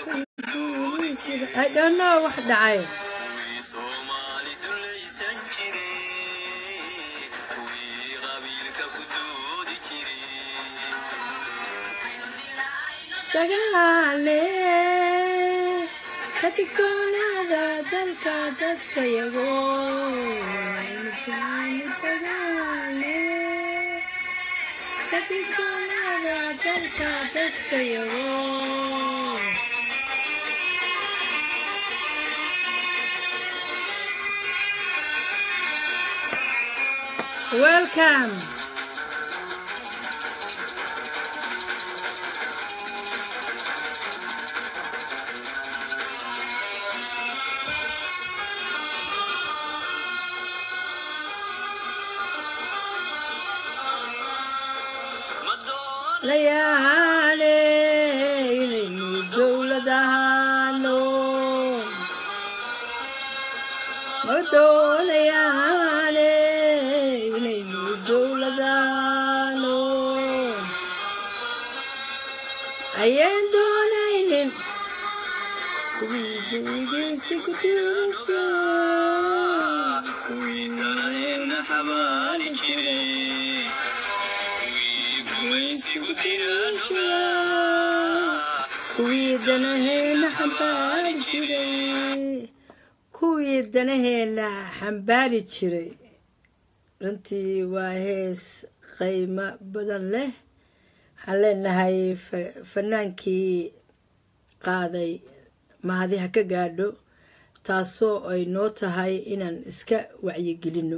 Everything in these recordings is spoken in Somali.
I don't know wax dhacay Soomaali dulaysan jiray kuwii qabiilka ku doodi jiray dagaale ka digtoonaada dalka dadka yago dagaale ka digtoonaada dalka dadka yago Welcome. ma doon layaale inaynu dowladahaano ma doonayaane inaynu dowladahaano ayaan doonaynin kuwii dowladaysi ku tirata kuwii kaleena xabaari jiray kuwii gumaysigu tiranuga kuwii danaheena xambaari jiray kuwii danaheena xambaari jiray runtii waa hees qiimo badan leh waxaan leenahay fa- fanaankii qaaday mahadi ha ka gaadho taasoo ay noo tahay inaan iska wacyigelinno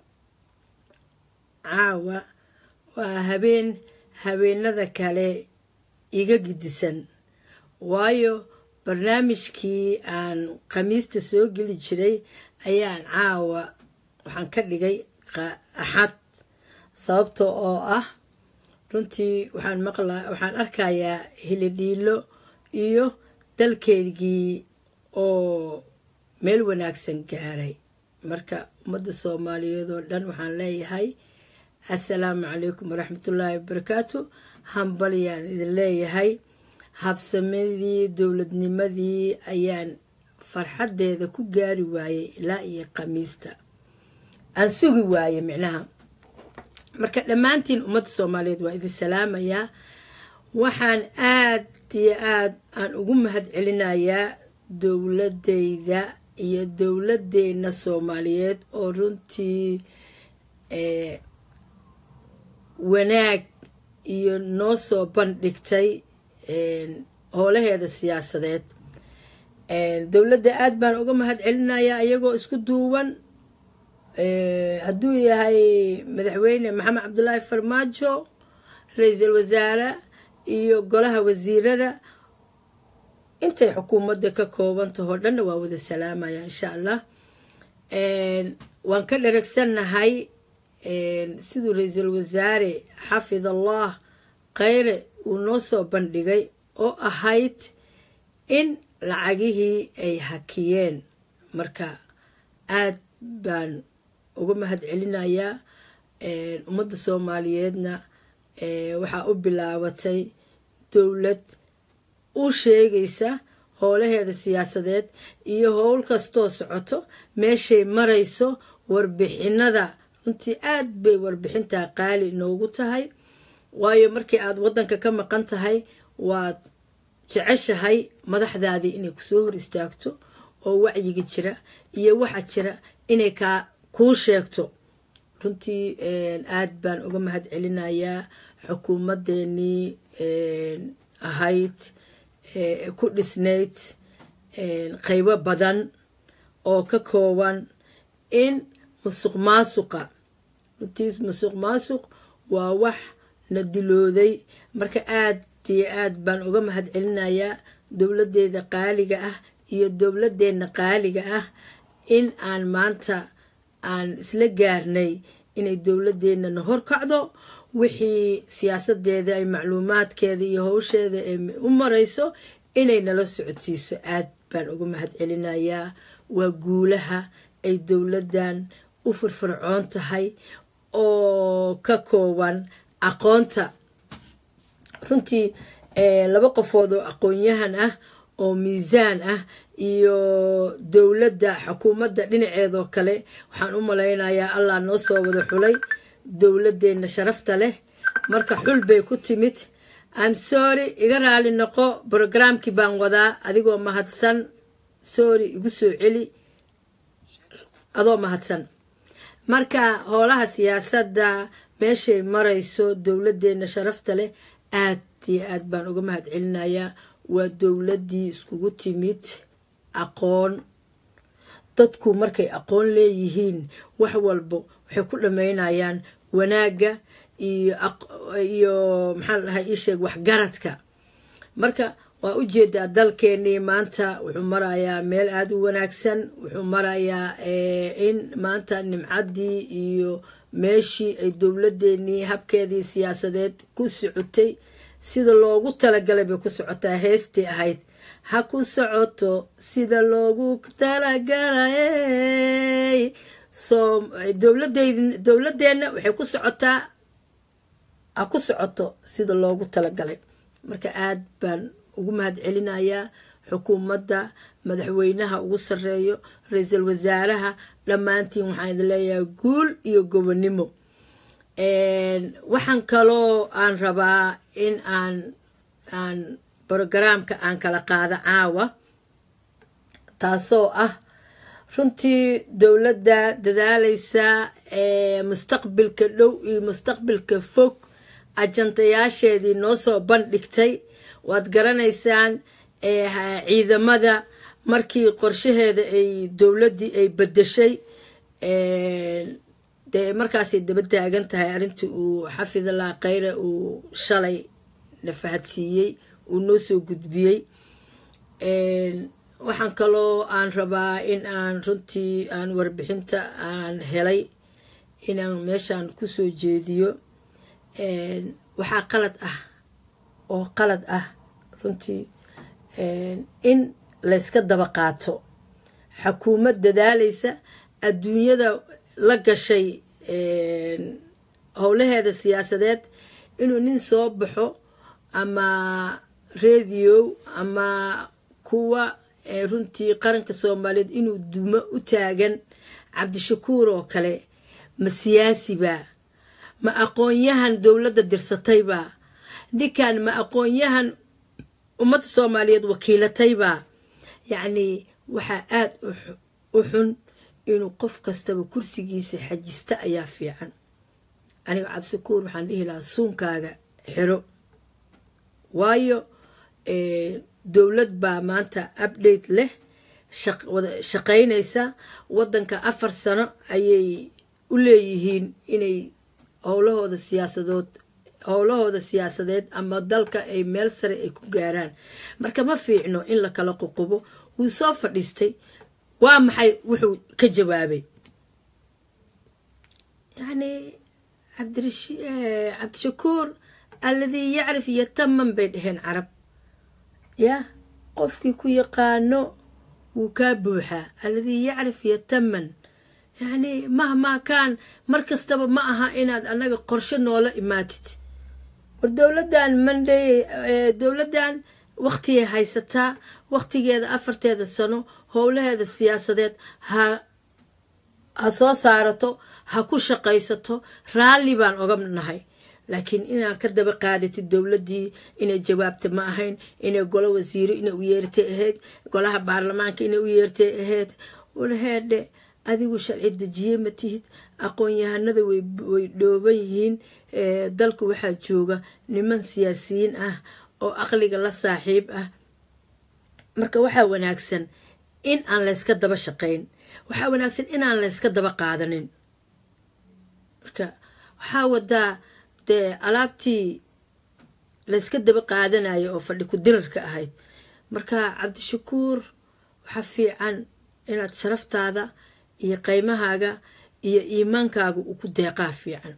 caawa waa habeen habeenada kale iga gidisan waayo barnaamijkii aan khamiista soo geli jiray ayaan caawa waxaan ka dhigay qa- axad sababta oo ah runtii waxaan maqlaa waxaan arkayaa hilidhiilo iyo dalkeygii oo meel wanaagsan gaaray marka ummadda soomaaliyeed oo dhan waxaan leeyahay assalaamu calaykum waraxmatullaahi wabarakaatu hambalyaan idin leeyahay habsamadii dowladnimadii ayaan farxaddeeda ku gaari waayey ilaa iyo khamiista aan sugi waaye micnaha marka dhammaantiin ummadda soomaaliyeed waa idin salaamayaa waxaan aad iyo aad aan ugu mahad celinayaa dowladeyda iyo dowladdeena soomaaliyeed oo runtii eh, wanaag iyo noo soo bandhigtay een, howlaheeda siyaasadeed Een, dowladda aad baan uga mahad celinayaa iyagoo isku duuban Eh, hadduu yahay madaxweyne maxamed cabdulaahi farmaajo ra-iisul wasaare iyo golaha wasiirada intay xukuumadda ka koobantahoo dhanna waa wada salaamaya insha allah Een, waan ka dheragsannahay een, siduu ra-iisul wasaare xafid allah khayre uu noo soo bandhigay oo ahayd in lacagihii ay hakiyeen marka aad baan uga mahad celinayaa Een, ummadda soomaaliyeedna ee, waxaa u bilaabatay dowlad u sheegaysa howlaheeda siyaasadeed iyo howl kastoo socoto meeshay marayso warbixinada runtii aad bay warbixintaa qaali noogu tahay waayo markii aad wadanka ka maqan tahay waad jeceshahay madaxdaadii inay kusoo hor istaagto oo wacyiga jira iyo waxa jira inay kaa kuu sheegto runtii een, aad baan uga mahad celinayaa xukuumadeenii een, ahayd ee, ku dhisnayd een, qaybo badan oo ka kooban in musuq maasuqa runtii musuq maasuq waa wax na dilooday marka aad iyo aad baan uga mahad celinayaa dowladeeda qaaliga ah iyo dowladeenna qaaliga ah in aan maanta aan isla gaarnay inay dowladeenna na horkacdo wixii siyaasadeeda ay macluumaadkeeda iyo howsheeda ay u marayso inay nala socodsiiso aad baan uga mahad celinayaa waa guulaha ay dowladdan u firfircoon tahay oo ka kooban aqoonta runtii eh, laba qofood oo aqoon-yahan ah oo miisaan ah iyo dowladda xukuumadda dhinaceedoo kale waxaan u malaynayaa allah noo soo wada xulay dowladeenna sharafta leh marka xul bay ku timid am sorry iga raali noqo brogramkii baan wadaa adigoo mahadsan sorry igu soo celi adoo mahadsan marka howlaha siyaasadda meeshay marayso dowladeenna sharafta leh aad iyo aad baan uga mahad celinayaa waa dowladdii iskugu timid aqoon dadku markay aqoon leeyihiin wax walbo waxay ku dhammaynayaan wanaagga iyo iyo maxaa dhahay ii sheeg waxgaradka marka waa u jeedaa dalkeenii maanta wuxuu marayaa meel aada u wanaagsan wuxuu marayaa in maanta nimcaddii iyo meeshii ay dowladeenii habkeedii siyaasadeed ku socotay sida loogu talagalay bay ku socotaa heestii ahayd ha ku socoto sida loogu talagalay soo dowladeyd dowladeenna waxay ku socotaa ha ku socoto sida loogu talagalay marka aad baan ugu mahad celinayaa xukuumadda madaxweynaha ugu sarreeyo ra-iisul wasaaraha dhammaantiin waxaan idin leeyahay guul iyo gobonnimo waxaan kaloo aan rabaa in aan aan brogaraamka aan kala qaado caawa taasoo ah runtii dowladda dadaaleysa mustaqbilka dhow iyo mustaqbilka fog ajantayaasheedii noo soo bandhigtay waad garanaysaan ciidamada markii qorshaheeda ay dowladdii ay bedeshay dee markaasay daba taagan tahay arrintii uu xafidallah khayre uu shalay na fahadsiiyey uu noo soo gudbiyey waxaan kaloo aan rabaa in aan runtii aan warbixinta aan helay inaan meeshaan kusoo jeediyo waxaa qalad ah oo qalad ah runtii in layska daba qaato xukuumad dadaaleysa adduunyada la gashay howlaheeda siyaasadeed inuu nin soo baxo ama radio ama kuwa runtii qaranka soomaaliyeed inuu dumo u taagan cabdishakuur oo kale ma siyaasibaa ma aqoon-yahan dowladda dirsataybaa ninkan ma aqoon-yahan ummadda soomaaliyeed wakiilataybaa yacnii waxaa aada u xun inuu qof kastaba kursigiisa xajista ayaa fiican aniga cabdishakuur waxaan dhihi lahaa suunkaaga xiro waayo dowlad baa maanta update leh shaqaynaysa waddanka afar sano ayay u leeyihiin inay howlahooda siyaasadood howlahooda siyaasadeed ama dalka ay meel sare ay ku gaaraan marka ma fiicno in la kala ququbo wuu soo fadhiistay waa maxay wuxuu ka jawaabay yacni cabdishakuur alladii yacrif yataman bay dhaheen carab yah qofkii ku yaqaano wuu kaa buuxaa alladii yacrif yataman yacni mahmaa kaan mar kastaba ma aha inaad annaga qorshe noola imaatid war dowladdan monday dowladdan waktigay haysataa waktigeeda afarteeda sano howlaheeda siyaasadeed ha ha soo saarato ha ku shaqaysato raalli baan oga nahay laakiin inaad ka daba qaadatid dowladdii inay jawaabta ma ahayn inay golo wasiiro inay u yeertay ahayd golaha baarlamaanka inay u yeertay ahayd warheedhe adigu sharci dejiye ma tihid aqoon-yahanada way dhooban yihiin dalka waxaa jooga niman siyaasiyiin ah oo aqliga la saaxiib ah marka waxaa wanaagsan in aan layska daba shaqayn waxaa wanaagsan inaan layska daba qaadanin marka waxaa wadaa dee alaabtii layska daba qaadanayo oo fadhi ku dirarka ahayd marka cabdishakuur waxaa fiican inaad sharaftaada iyo qaymahaaga iyo iimaankaaga uu ku deeqaa fiican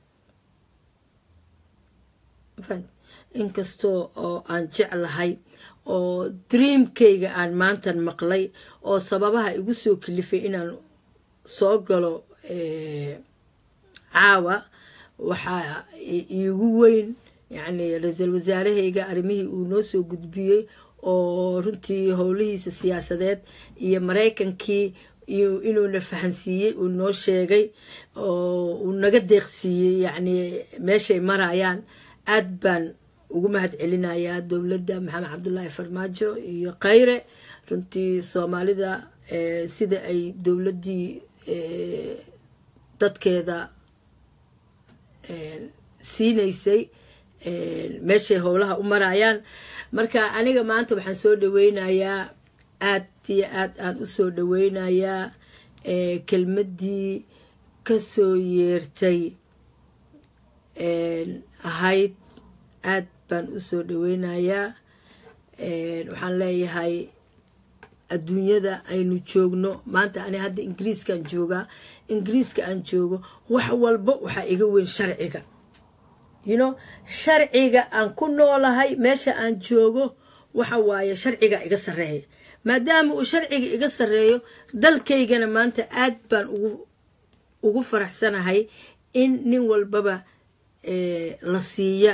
inkastoo oo aan jeclahay oo dreamkayga aan maantan maqlay oo sababaha igu soo kalifay inaan soo galo caawa waxaa iigu weyn yacni ra-iisul wasaarahayga arrimihii uu noo soo gudbiyey oo runtii howlihiisa siyaasadeed iyo maraykankii iyo inuuna fahansiiyey uu noo sheegay oo uu naga deeqsiiyey yacni meeshay marayaan aad baan ugu mahad celinayaa dowladda maxamed cabdulaahi farmaajo iyo khayre runtii soomaalida sida ay dowladdii dadkeeda siinaysay meeshay howlaha u marayaan marka aniga maanta waxaan soo dhaweynayaa aad iyo aad aan usoo dhaweynayaa kelmaddii kasoo yeertay ahayd aad baan usoo dhaweynayaa waxaan leeyahay adduunyada aynu joogno maanta ani hadda ingiriiskaan joogaa ingiriiska aan joogo wax walba waxaa iga weyn sharciga you know sharciga aan ku noolahay meesha aan joogo waxa waaye sharciga iga sarreeya maadaama uu sharciga iga sarreeyo dalkaygana maanta aad baan ugu ugu faraxsanahay in nin walbaba la siiya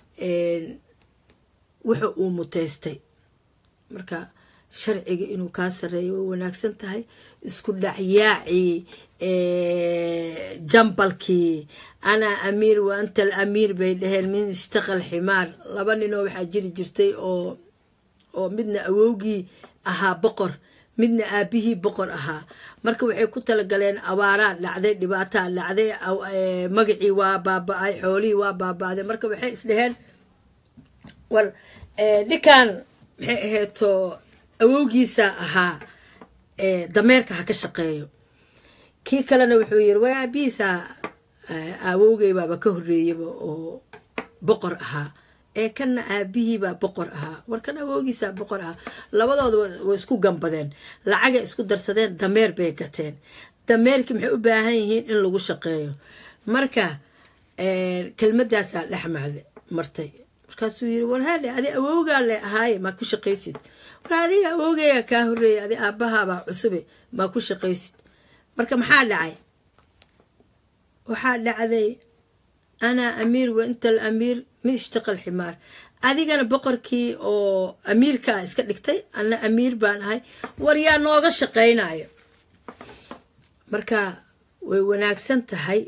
wuxa uu muteystay marka sharciga inuu kaa sarreeyo way wanaagsan tahay isku dhacyaacii jambalkii anaa amiir wa anta al amiir bay dhaheen min ishtaqal ximaar laba ninoo waxaa jiri jirtay oo oo midna awowgii ahaa boqor midna aabihii boqor ahaa marka waxay ku talagaleen abaaraa dhacday dhibaataa dhacday magacii waa baaba-ay xoolihii waa baaba-day marka waxay isdhaheen war ninkan maxay aheeto awowgiisa ahaa dameerka ha ka shaqeeyo kii kalena wuxuu yiri war aabihiisa awowgay baaba ka horreeyaba oo boqor ahaa ee kanna aabihiibaa boqor ahaa war kan awowgiisa boqor ahaa labadooda way isku gambadeen lacagay isku darsadeen dameer bay gateen dameerkii maxay u baahan yihiin in lagu shaqeeyo marka kelmadaasaa dhex macde martay markaasuu yiri war haadhe adi awowgaa le ahaaye maa ku shaqaysid war adiga awowgaya kaa horreeyay adi aabbahaabaa cusube maa ku shaqaysid marka maxaa dhacay waxaa dhacday anaa amiir wa inta al amiir min ishtaqa alximaar adigana boqorkii oo amiirkaa iska dhigtay anna amiir baan ahay war yaa nooga shaqaynayo marka way wanaagsan tahay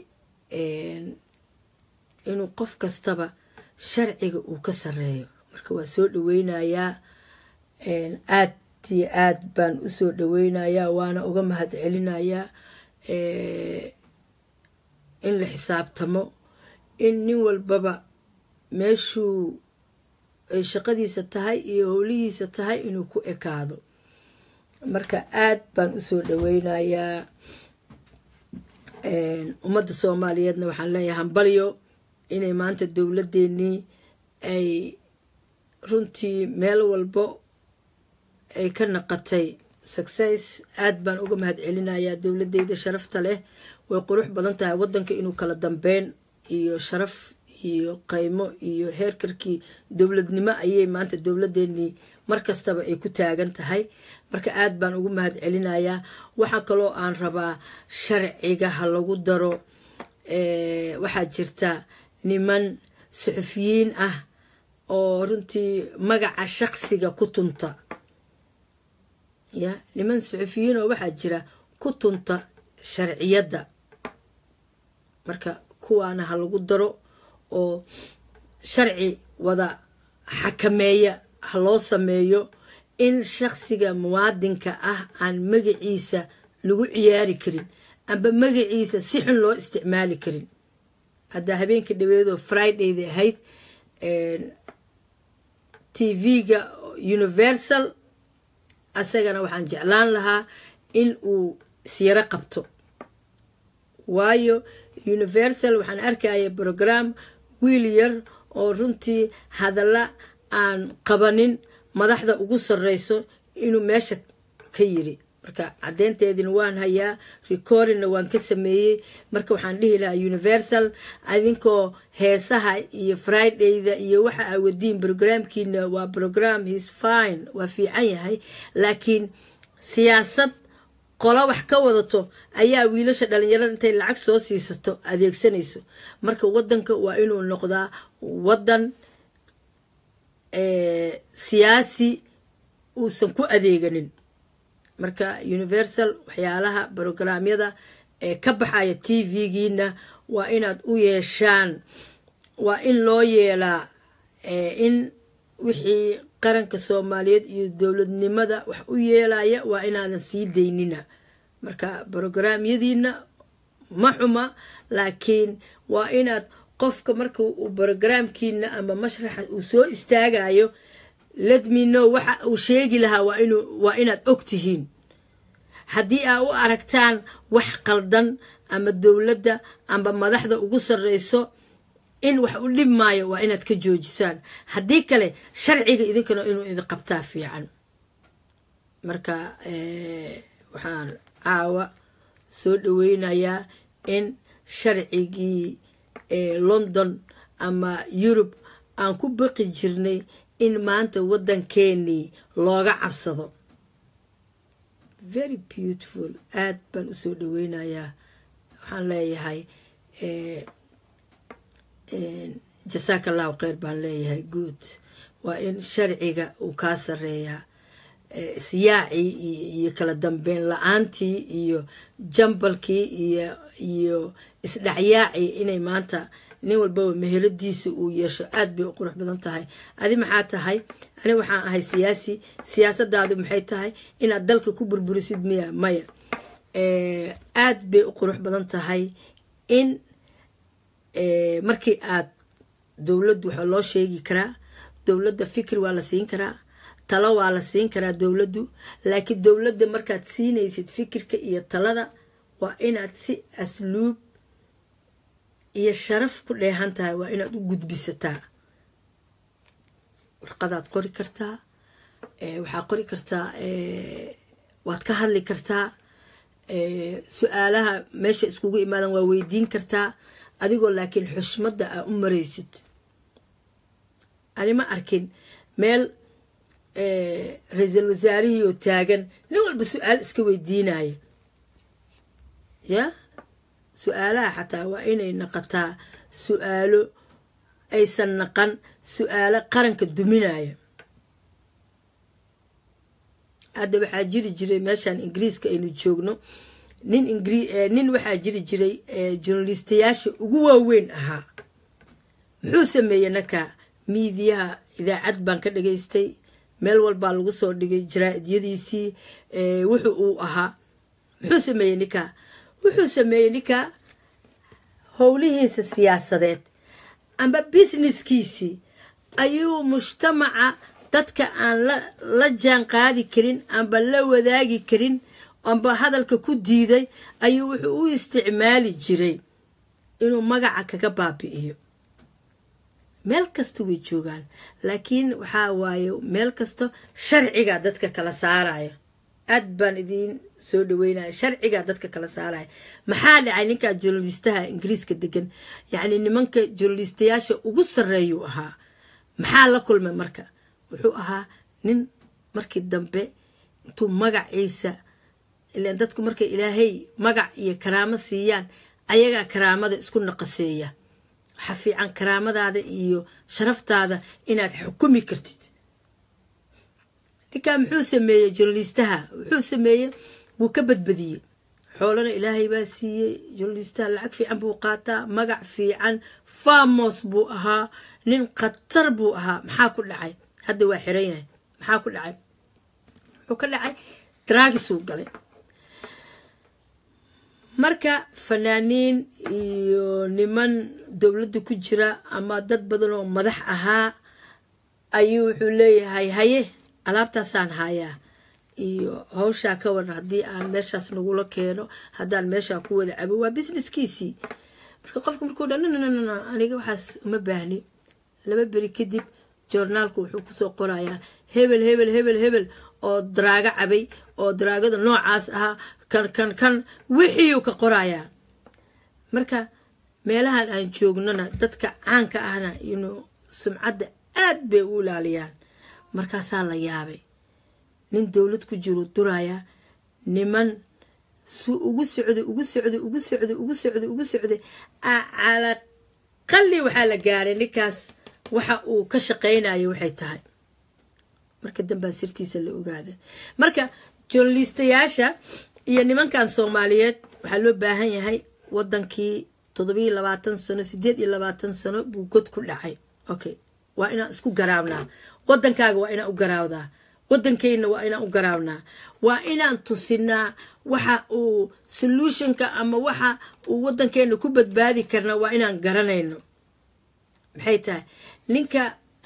inuu qof kastaba sharciga uu ka sarreeyo marka waa soo dhaweynayaa aad iyo aad baan usoo dhaweynayaa waana uga mahad celinayaa in la xisaabtamo in nin walbaba meeshuu ay shaqadiisa tahay iyo howlihiisa tahay inuu ku ekaado marka aad baan usoo dhaweynayaa ummadda soomaaliyeedna waxaan leeyahay hambalyo inay maanta dowladdeenii ay runtii meel walbo ay ka naqatay success aad baan uga mahad celinayaa dowladeyda sharafta leh way qurux badan tahay waddanka inuu kala dambeyn iyo sharaf iyo qaymo iyo heerkarkii dowladnimo ayay maanta dowladeenii mar kastaba ay ku taagan tahay marka aad baan ugu mahad celinayaa waxaa kaloo aan rabaa sharciga ha lagu daro waxaa jirta niman suxufiyiin ah oo runtii magaca shaqsiga ku tunta ya niman suxufiyiin oo waxaa jira ku tunta sharciyadda marka kuwaana ha lagu daro oo sharci wada xakameeya ha loo sameeyo in shaqsiga muwaadinka ah aan magaciisa lagu ciyaari karin amba magaciisa si xun loo isticmaali karin haddaa habeenka dhaweedoo fridayda ahayd tv-ga universal asagana waxaan jeclaan lahaa in uu siiro qabto waayo universal waxaan arkaya brogram wiil yar oo runtii hadalla aan qabanin madaxda ugu sarreyso inuu meesha ka yiri marka caddeynteedina waan hayaa recordingna waan ka sameeyey marka waxaan dhihi lahaa universal adinkoo heesaha iyo fridayda iyo waxa aa wadiin brograamkiina waa brogram his fine waa fiican yahay laakiin siyaasad qolo wax ka wadato ayaa wiilasha dhalinyarada intay lacag soo siisato adeegsanayso marka wadanka waa inuu noqdaa wadan siyaasi uusan ku adeeganin marka universal waxyaalaha brograamyada ee ka baxaya t v-giina waa inaad u yeeshaan waa in loo yeelaa in wixii qaranka soomaaliyeed iyo dowladnimada wax u yeelaya waa inaadan sii daynina marka brograamyadiina ma xuma laakiin waa inaad qofka marka uu brograamkiina ama mashraxa uu soo istaagayo ledmino waxa uu sheegi lahaa waa inaad og tihiin haddii aa u aragtaan wax qaldan ama dowladda ama madaxda ugu sarreyso in wax u dhib maayo waa inaad ka joojisaan haddii kale sharciga idinkana inuu idin qabtaa fiican marka waxaan caawa soo dhaweynayaa in sharcigii london ama yurub aan ku baqi jirnay in maanta waddankeenii looga cabsado very beautiful aad baan usoo dhaweynayaa waxaan leeyahay jasaaka allahu kheyr baan leeyahay good waa in sharciga uu kaa sareeyaa isyaacii iyo kala dambeyn la-aantii iyo jambalkii iyo iyo isdhexyaacii inay maanta nin walbaba meheladiisa uu yeesho aad bay u qurux badan tahay adi maxaa tahay ani waxaan ahay siyaasi siyaasadaadu maxay tahay inaad dalka ku burburisid miya maya aad bay u qurux badan tahay in markii aad dowladdu waxaa loo sheegi karaa dowladda fikir waa la siin karaa talo waa la siin karaa dowladdu laakiin dowladda markaad siinaysid fikirka iyo talada waa inaad si asluub iyo sharaf ku dheehan tahay waa inaad u gudbisataa warqadaad qori kartaa waxaa qori kartaa waad ka hadli kartaa su-aalaha meesha iskugu imaadan waa weydiin kartaa adigoo laakiin xushmadda aa u maraysid ani ma arkin meel ra-iisul wasaarihii oo taagan nin walba su-aal iska weydiinaya ya su-aalaha xataa waa inay naqataa su-aalo aysan naqan su-aalo qaranka duminaya hadda waxaa jiri jiray meeshaan ingiriiska aynu joogno nin nin waxaa jiri jiray journalistayaasha ugu waaweyn ahaa muxuu sameeyey narka miidiyaha idaacad baan ka dhageystay meel walbaa lagu soo dhigay jaraa-idyadiisii wuxu uu ahaa muxuu sameeyey ninka wuxuu sameeyey ninka howlihiisa siyaasadeed amba businesskiisii ayuu mujtamaca dadka aan la jaan qaadi karin amba la wadaagi karin amba hadalka ku diiday ayuu wuxuu u isticmaali jiray inuu magaca kaga baabi'iyo meel kasta way joogaan laakiin waxaa waaye meel kasta sharcigaa dadka kala saaraya aad baan idiin soo dhaweynaya sharcigaa dadka kala saaraya maxaa dhacay ninkaa journalistaha ingiriiska degan yacni nimanka journalistayaasha ugu sarreeyuu ahaa maxaa la kulmay marka wuxuu ahaa nin markii dambe intuu magaciisa ilan dadku markay ilaahay magac iyo karaamo siiyaan ayagaa karaamada isku naqaseeya waxaa fiican karaamadaada iyo sharaftaada inaad xukumi kartid ninkaa muxuu sameeyey journalistaha wuxuu sameeyey wuu ka badbadiyey xoolana ilaahay baa siiyey journalistaha lacag fiican buu qaataa magac fiican famos buu ahaa nin khatar buu ahaa maxaa ku dhacay hadda waa xiran yahay maxaa ku dhacay wuxuu ka dhacay draagisuu galay marka fanaaniin iyo niman dowladda ku jira ama dad badan oo madax ahaa ayuu wuxuu leeyahay haye alaabtaasaan hayaa iyo hawshaa ka waran haddii aan meeshaas nagula keeno haddaan meeshaa ku wada cabo waa businesskiisii marka qofka markuu dha nnn aniga waxaas uma baahni laba beri kadib joornaalku wuxuu kusoo qorayaa hebel hebel hebel hebel oo daraago cabay oo daraagada noocaas ahaa kan kan kan wixiiuu ka qorayaa marka meelahan aan joognona dadka caanka ahna inuu sumcadda aad bay u ilaaliyaan markaasaa la yaabay nin dowlad ku jiru duraya niman su ugu socday ugu socday ugu socday ugu socday ugu socday calaqali waxaa la gaaray ninkaas waxa uu ka shaqaynayo waxay tahay marka dambaa sirtiisa la ogaada marka journalistayaasha iyo nimankan soomaaliyeed waxaa loo baahan yahay wadankii toddobiyo labaatan sano sideed iyo labaatan sano buu god ku dhacay okay waa inaan isku garaabnaa wadankaaga waa inaan u garaawdaa wadankeyna waa inaan u garaabnaa waa inaan tusinaa waxa uu solutionka ama waxa uu wadankeena ku badbaadi karna waa inaan garanayno maxay tahay ninka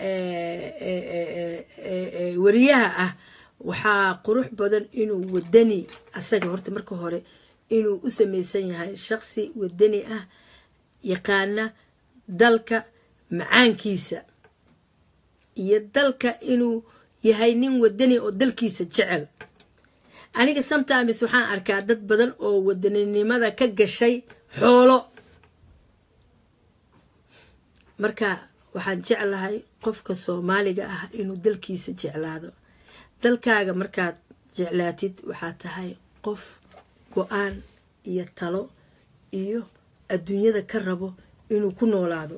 wariyaha ah waxaa qurux badan inuu wadani asaga horta marka hore inuu u samaysan yahay shaqsi wadani ah yaqaana dalka macaankiisa iyo dalka inuu yahay nin wadani oo dalkiisa jecel aniga sometimes waxaan arkaa dad badan oo wadaninimada ka gashay xoolo marka waxaan jeclahay qofka soomaaliga ah inuu dalkiisa jeclaado dalkaaga markaad jeclaatid waxaa tahay qof go-aan iyo talo iyo adduunyada ka rabo inuu ku noolaado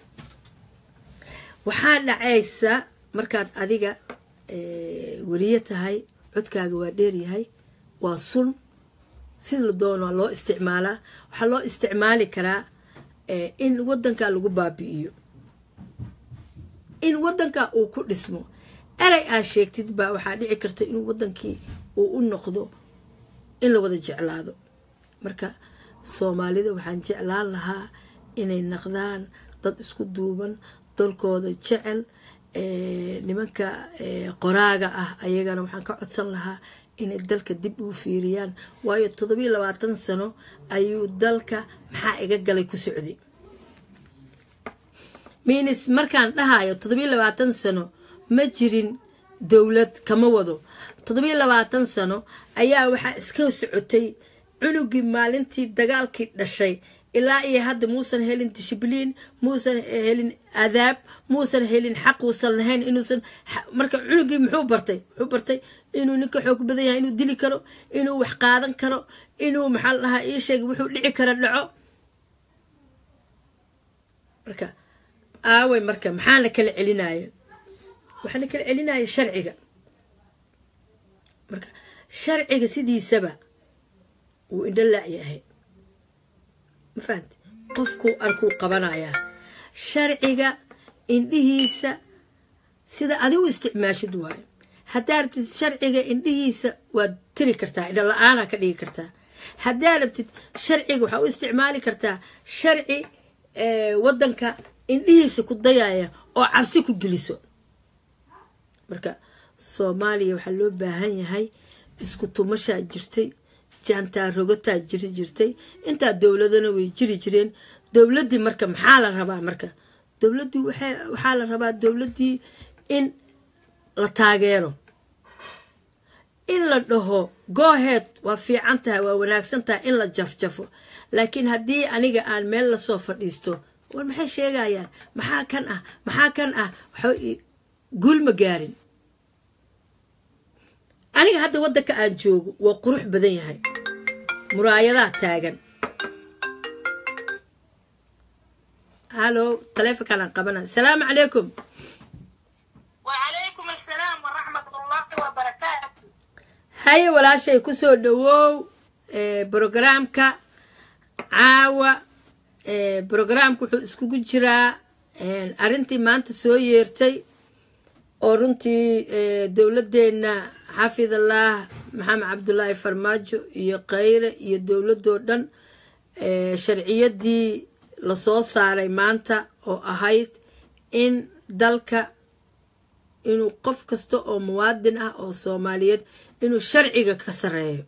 waxaa dhacaysa markaad adiga weriye tahay codkaaga waa dheeryahay waa sun sida la doona loo isticmaalaa waxaa loo isticmaali karaa in wadankaa lagu baabi'iyo in wadankaa uu ku dhismo erey aa sheegtid baa waxaa dhici karta inuu wadankii uu u noqdo in la wada jeclaado marka soomaalida waxaan jeclaan lahaa inay naqdaan dad isku duuban dalkooda jecel nimanka qoraaga ah ayagana waxaan ka codsan lahaa inay dalka dib uu fiiriyaan waayo toddobiyo labaatan sano ayuu dalka maxaa iga galay ku socday minis markaan dhahayo toddobiyo labaatan sano ma jirin dowlad kama wado toddobiyo labaatan sano ayaa waxaa iska socotay cunugii maalintii dagaalkii dhashay ilaa iyo hadda muusan helin dishibliin muusan helin adaab muusan helin xaq uusan lahayn inuusan marka cunugii muxuu bartay muxuu bartay inuu ninka xoog badan yahay inuu dili karo inuu wax qaadan karo inuu maxaa la dhahaa ii sheeg wuxuu dhici kara dhaco marka aaway marka maxaa la kala celinaya waxaa la kala celinaya sharciga marka sharciga sidiisaba wuu indho laayahay ma fahamte qofkuu arkuu qabanayaa sharciga indhihiisa sida adi u isticmaashid waayo haddaa rabtid sharciga indhihiisa waad tiri kartaa indho la-aanaa ka dhigi kartaa haddaa rabtid sharciga waxaa u isticmaali kartaa sharci wadanka indhihiisa ku dayaya oo cabsi ku geliso marka soomaaliya waxaa loo baahan yahay isku tumashaa jirtay jaantaa rogataa jiri jirtay intaa dowladana way jiri jireen dowladdii marka maxaa la rabaa marka dowladdii waxaa la rabaa dowladdii in la taageero in la dhaho gooheed waa fiican tahay waa wanaagsan tahay in la jafjafo laakiin haddii aniga aan meel lasoo fadhiisto war maxay sheegayaan maxaa kan ah maxaa kan ah guul ma gaarin aniga hadda waddanka aan joogo waa qurux badan yahay muraayadaa taagan halo taleefonkaan aan qabana asalaamu calaykum وعليكم السلام ورحمة الله وبركاته haye walaashay kusoo dhawow brogramka caawa brogramka wuxuu iskugu jiraa arrintii maanta soo yeertay oo runtii dowladdeena xafidallah maxamed cabdulaahi farmaajo iyo khayre iyo dowladoo dhan sharciyadii lasoo saaray maanta oo ahayd in dalka inuu qof kasta oo muwaadin ah oo soomaaliyeed inuu sharciga ka sareeyo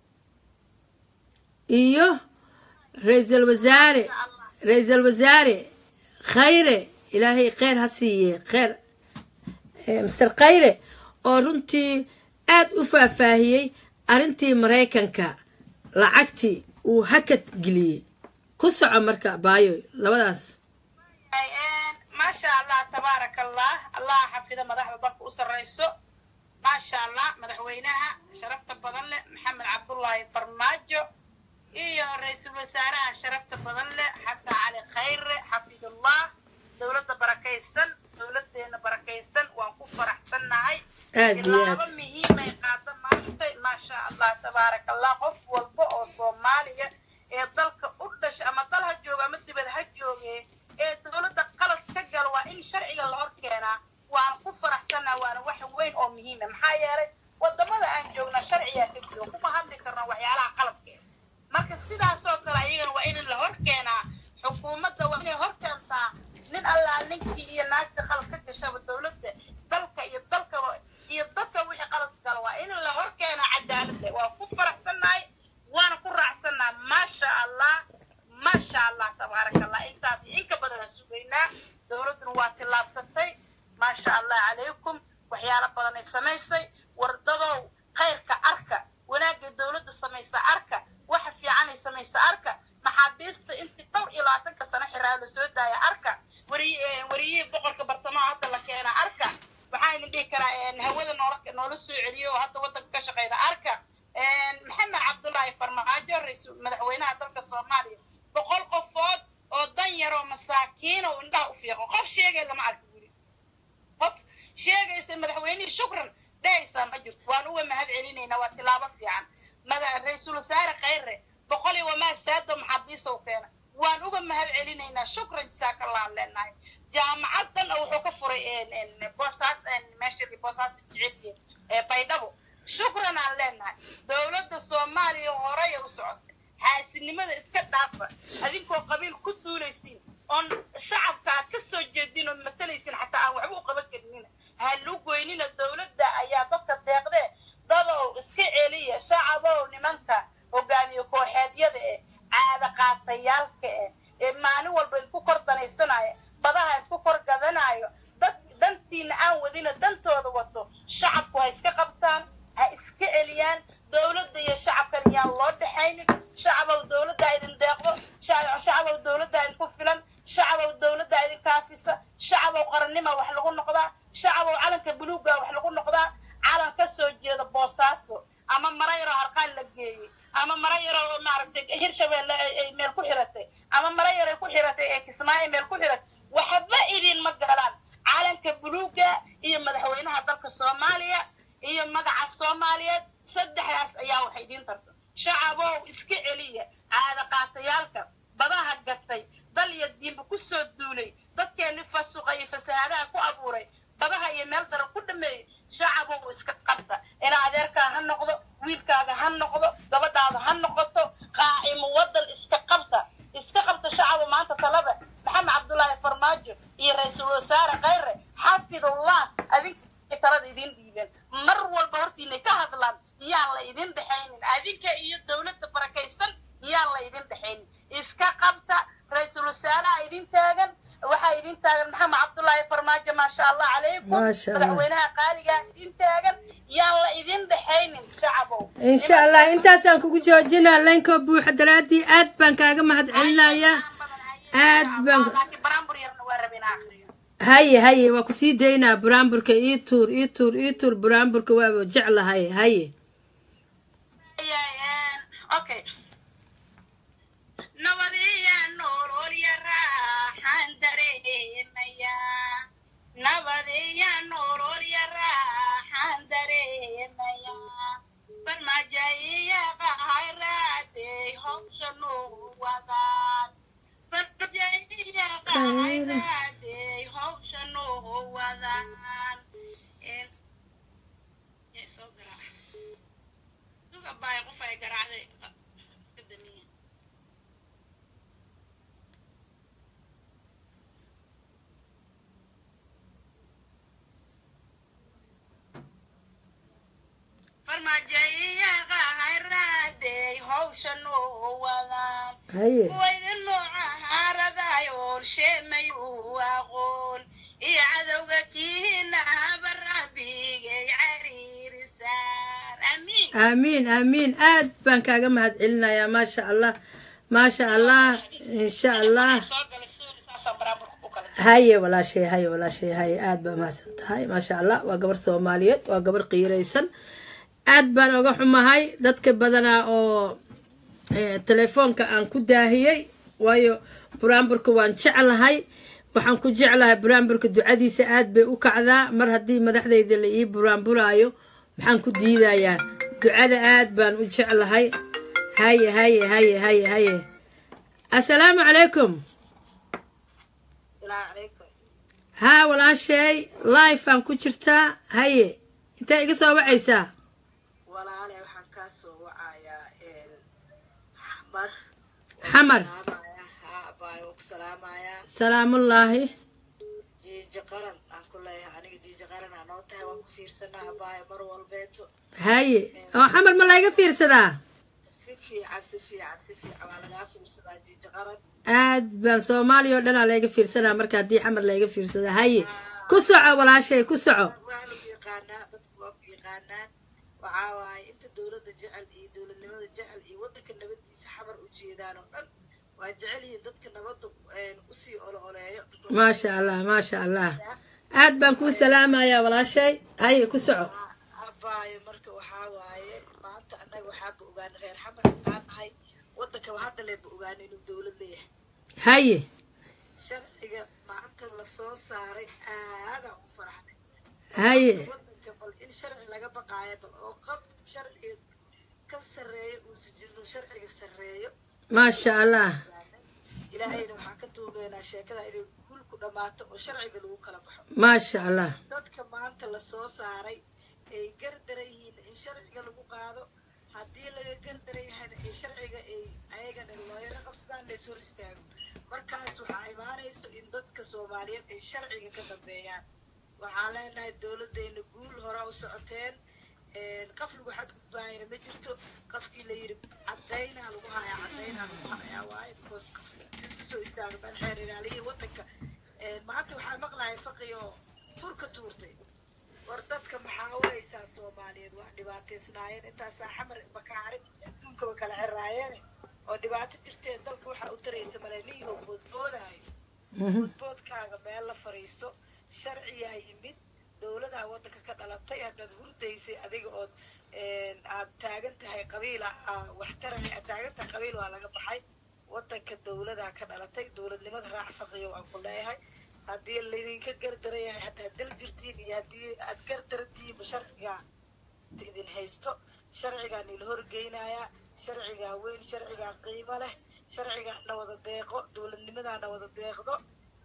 iyo ra-iisul wasaare ra-iisul wasaare khayre ilaahay kheyr ha siiye kheyr master khayre oo runtii aad u faahfaahiyey arrintii maraykanka lacagtii uu hakad geliyey ku soco marka baayo labadaas ما شاء الله تبارك الله الله حفظ مدحض ضلك أسريسو ما شاء الله مدحوينها شرفت بدل محمد عبد الله فرماجو iyo ra-iisul wasaaraha sharafta badan leh xasan cali khayre xafidullah dowladda barakaysan dowladeena barakaysan waan ku faraxsannahay aad iyo aad tilaabo muhiimay qaada maantay maasha allah tabaaraka allah qof walba oo soomaaliya ee dalka u dhasha ama dal ha jooga ama dibad ha jooge ee dowladda qalad ka gala waa in sharciga la hor keenaa waan ku faraxsanaa waana wax weyn oo muhiima maxaa yeelay wadamada aan joogna sharciyaa ka jiro kuma hadli karno waxyaalaha qaladkeeda marka sidaasoo kale ayagana waa in la hor keenaa xukuumadda waa inay hor keentaa nin allaa ninkii iyo naagta qalad ka gashaba dowladda dalka iyo dalkaba iyo dadka wixii qalad gala waa in la hor keenaa cadaaladda waa ku faraxsannahay waana ku raacsannaha maasha allah maasha allah tabaaraka allah intaas iyo inka badana sugaynaa dowladduna waa tillaabsatay maasha allah calaykum waxyaalo badan ay samaysay wardadow khayrka arka wanaagay dowladda samaysa arka waxa fiicanay samaysa arka maxaabiista intii dhowr iyo labaatanka sano xiraa la soo daaya arka wariy wariyihii boqorka bartamaha hadda la keena arka waxaan idin dhihi karaa hawada noola noola soo celiyo oo hadda waddanka ka shaqeyda arka maxamed cabdullaahi farmaajo ra-iisul madaxweynaha dalka soomaaliya boqol qofood oo dan yaroo masaakiin oo indhaha u fiiqo qof sheegay lama arka guri qof sheegaysa madaxweynihii shukran dhehaysaa ma jirto waan uga mahad celinaynaa waa tilaabo fiican mada ra-iisul wasaare khayre boqol iyo wamaa saado maxaabiisow keena waan uga mahad celinaynaa shukran jasaakallaan leenahay jaamacaddan wuxuu ka furay boosaas meesha boosaas jeceliye ee baydhabo shukran aan leenahay dowladda soomaaliya horey u socotay xaasinimada iska dhaafa adinkoo qabiil ku duulaysiin oon shacabka aad ka soo jeedin oon matalaysin xataa aan waxba u qaban karinina ha lu goynina dowladda ayaa dadka deeqdee dadow iska celiya shacabow nimanka hogaamiye kooxeedyada eh caada qaatayaalka eh ee maalin walba idku kor danaysanaya badaha idku kor gadanayo dad dantiina aan wadina dantooda wato shacabku ha iska qabtaan ha iska celiyaan dowladda iyo shacabkan yaan loo dhexaynin shacabow dowladdaa idin deeqdo shacabow dowladdaa idinku filan shacabow dowladdaa idin kaafisa shacabow qarannima wax lagu noqdaa shacabow calanka buluugga wax lagu noqdaa calan ka soo jeeda boosaaso ama mara yaroo harqaan la geeyey ama mara yaroo maaragtay hirshabeelle ay meel ku xiratay ama mara yaray ku xiratay ee kismaayo meel ku xiratay waxba idinma galaan calanka buluugga iyo madaxweynaha dalka soomaaliya iyo magaca soomaaliyeed saddexdaas ayaa waxay idiin tarta shacabow iska celiya caada qaatayaalka badaha gatay dal iyo diinba ku soo duulay dadkeenni fasuqa iyo fasahaadaha ku abuuray badaha iyo meel daran ku dhameeyey shacabow iska qabta inaa adeerkaa ha noqdo wiilkaaga ha noqdo gabadhaada ha noqoto qaacimo waddan iska qabta iska qabta shacabo maanta talada maxamed cabdullaahi farmaajo iyo ra-iisul wasaare khayre xafidullah adinka talada idin dhiibeen mar walba hortiinay ka hadlaan yaan la idin dhexaynin adinka iyo dowladda barakaysan yaan la idin dhexaynin iska qabta ra-iisul wasaaraha idin taagan waxaa idin taagan maxamed cabdullaahi farmaajo maasha allah calaykum Maasha Allah. madaxweynaha qaaligaa idin taagan yaan la idin dhexaynin shacabow insha allah intaasaan kugu joojinaa laynka buuxa daraaddii aad baan kaaga mahad celinayaa aad baan laakiin baraambur yarna waa rabin akhriyo haye haye waa kusii daynaa buraanburka ii tuur ii tuur ii tuur buraanburka waaba jeclahay haye okay nabadiya nolol ya raaxaan dareemaya nabadiya nolol ya raaxaan dareemaya farmaajayiya qahayraaday howshanu wadaan farmaajayiya qahayraaday howshanu wadaan Yaa soo garaaca. Suga baay qof ay garaacday iska damiye. farmaajayiya qahayraaday howshan u wadaan haye kuwaydin nooca haaraday oolsheemay u aqoon iyo cadowga kiina habarabigay cariirisaar amiin aamiin aamiin aad baan kaaga mahad celinayaa maasha allah maasha allah insha allah soo galay suuli saasaan baraamburka u kala haye walaashay haye walaashay haye aad baa mahadsan tahay maasha allah waa gabar soomaaliyeed waa gabar qiiraysan aad baan oga xumahay dadka badanaa oo eh, telefoonka aan ku daahiyey waayo buraanburka waan jeclahay waxaan ku jeclahay buraanburka ducadiisa aad bay u kacdaa mar haddii madaxdayda la ii buraanburaayo maxaan ku diidayaa ducada aad baan u jeclahay haye haye haye haye haye assalaamu calaykum asalaamu calaykum haa walaashay life aan ku jirtaa haye intee iga soo wacaysaa walaale waxaan kaa soo wacayaa xamar xamar abaayo waa ku salaamayaa salaamullaahi jiija qaran aan ku leeyahay aniga jiija qaran aa noo tahay waan ku fiirsanaa abaayo mar walbeeto haye oo xamar ma layga fiirsadaa si fiican si fiican si fiican waa lagaa fiirsadaa jiija qaran aad baan soomaaliya oo dhanaa layga fiirsadaa marka haddii xamar layga fiirsadaa haye ku soco walaashay ku soco waa lagu yaqaanaa dadku waa ku yaqaanaan waxaa waaye inta dowladda jecel iyo dowladnimada jecel iyo waddanka nabadiisa xamar u jeedaan oo dhan waa jecel yihiin dadka nabadda usii olo oleeyo maasha allah maasha allah aad baan kuu salaamayaa walaashay haye ku soco abaayo marka waxaa waaye maanta annaga waxaaba ogaana reer xamar haddaan nahay waddankaba hadda leeba ogaana inuu dowlad leeyahay haye sharciga maanta lasoo saaray aadaan u faraxnay haye waddanka bal in sharci laga baqaayo bal oo qab sharciga ka sarreeyo uusan jirin sharciga sarreeyo maasha allah ilaahayna waxaan ka tuugeynaa sheekada inay guul ku dhammaato oo sharciga lagu kala baxo maasha allah dadka maanta lasoo saaray ay gardaran yihiin in sharciga lagu qaado haddii laga gardaran yahayna ay sharciga ay ayagana looyaro qabsadaan lays hor istaago markaas waxaa imaanayso in dadka soomaaliyeed ay sharciga ka dambeeyaan waxaan leenahay dowladdeena guul horaa u socoteen qof lagu xadgudbaayana ma jirto qofkii la yidhi cadaynaa lagu hayaa cadaynaa lagu hayaa waaye because qof iska soo istaago meel xeer ilaaliyihii waddanka maanta waxaa maqlaya faqi oo furka tuurtay war dadka maxaa u haysaa soomaaliyeed waa dhibaataysnaayeen intaasaa xamar bakaarin adduunkaba kala xiraayeene oo dhibaato jirtee dalka waxaa u taraysa maleniyo boodboodaayo boodboodkaaga meel la fariiso sharciyaa yimid dowladaa waddanka ka dhalatay haddaad hurdaysay adiga ood aad taagan tahay qabiil wax taraya aad taagan tahay qabiil waa laga baxay waddanka dowladaa ka dhalatay dowladnimada raac faqiyo waan ku leeyahay haddii laydinka gardaran yahay haddaad dal jirtiin iyo haddii aad gardarantihiinba sharcigaa idin haysto sharcigaa nila horgeynayaa sharcigaa weyn sharcigaa qiimo leh sharcigaa na wada deeqo dowladnimadaa na wada deeqdo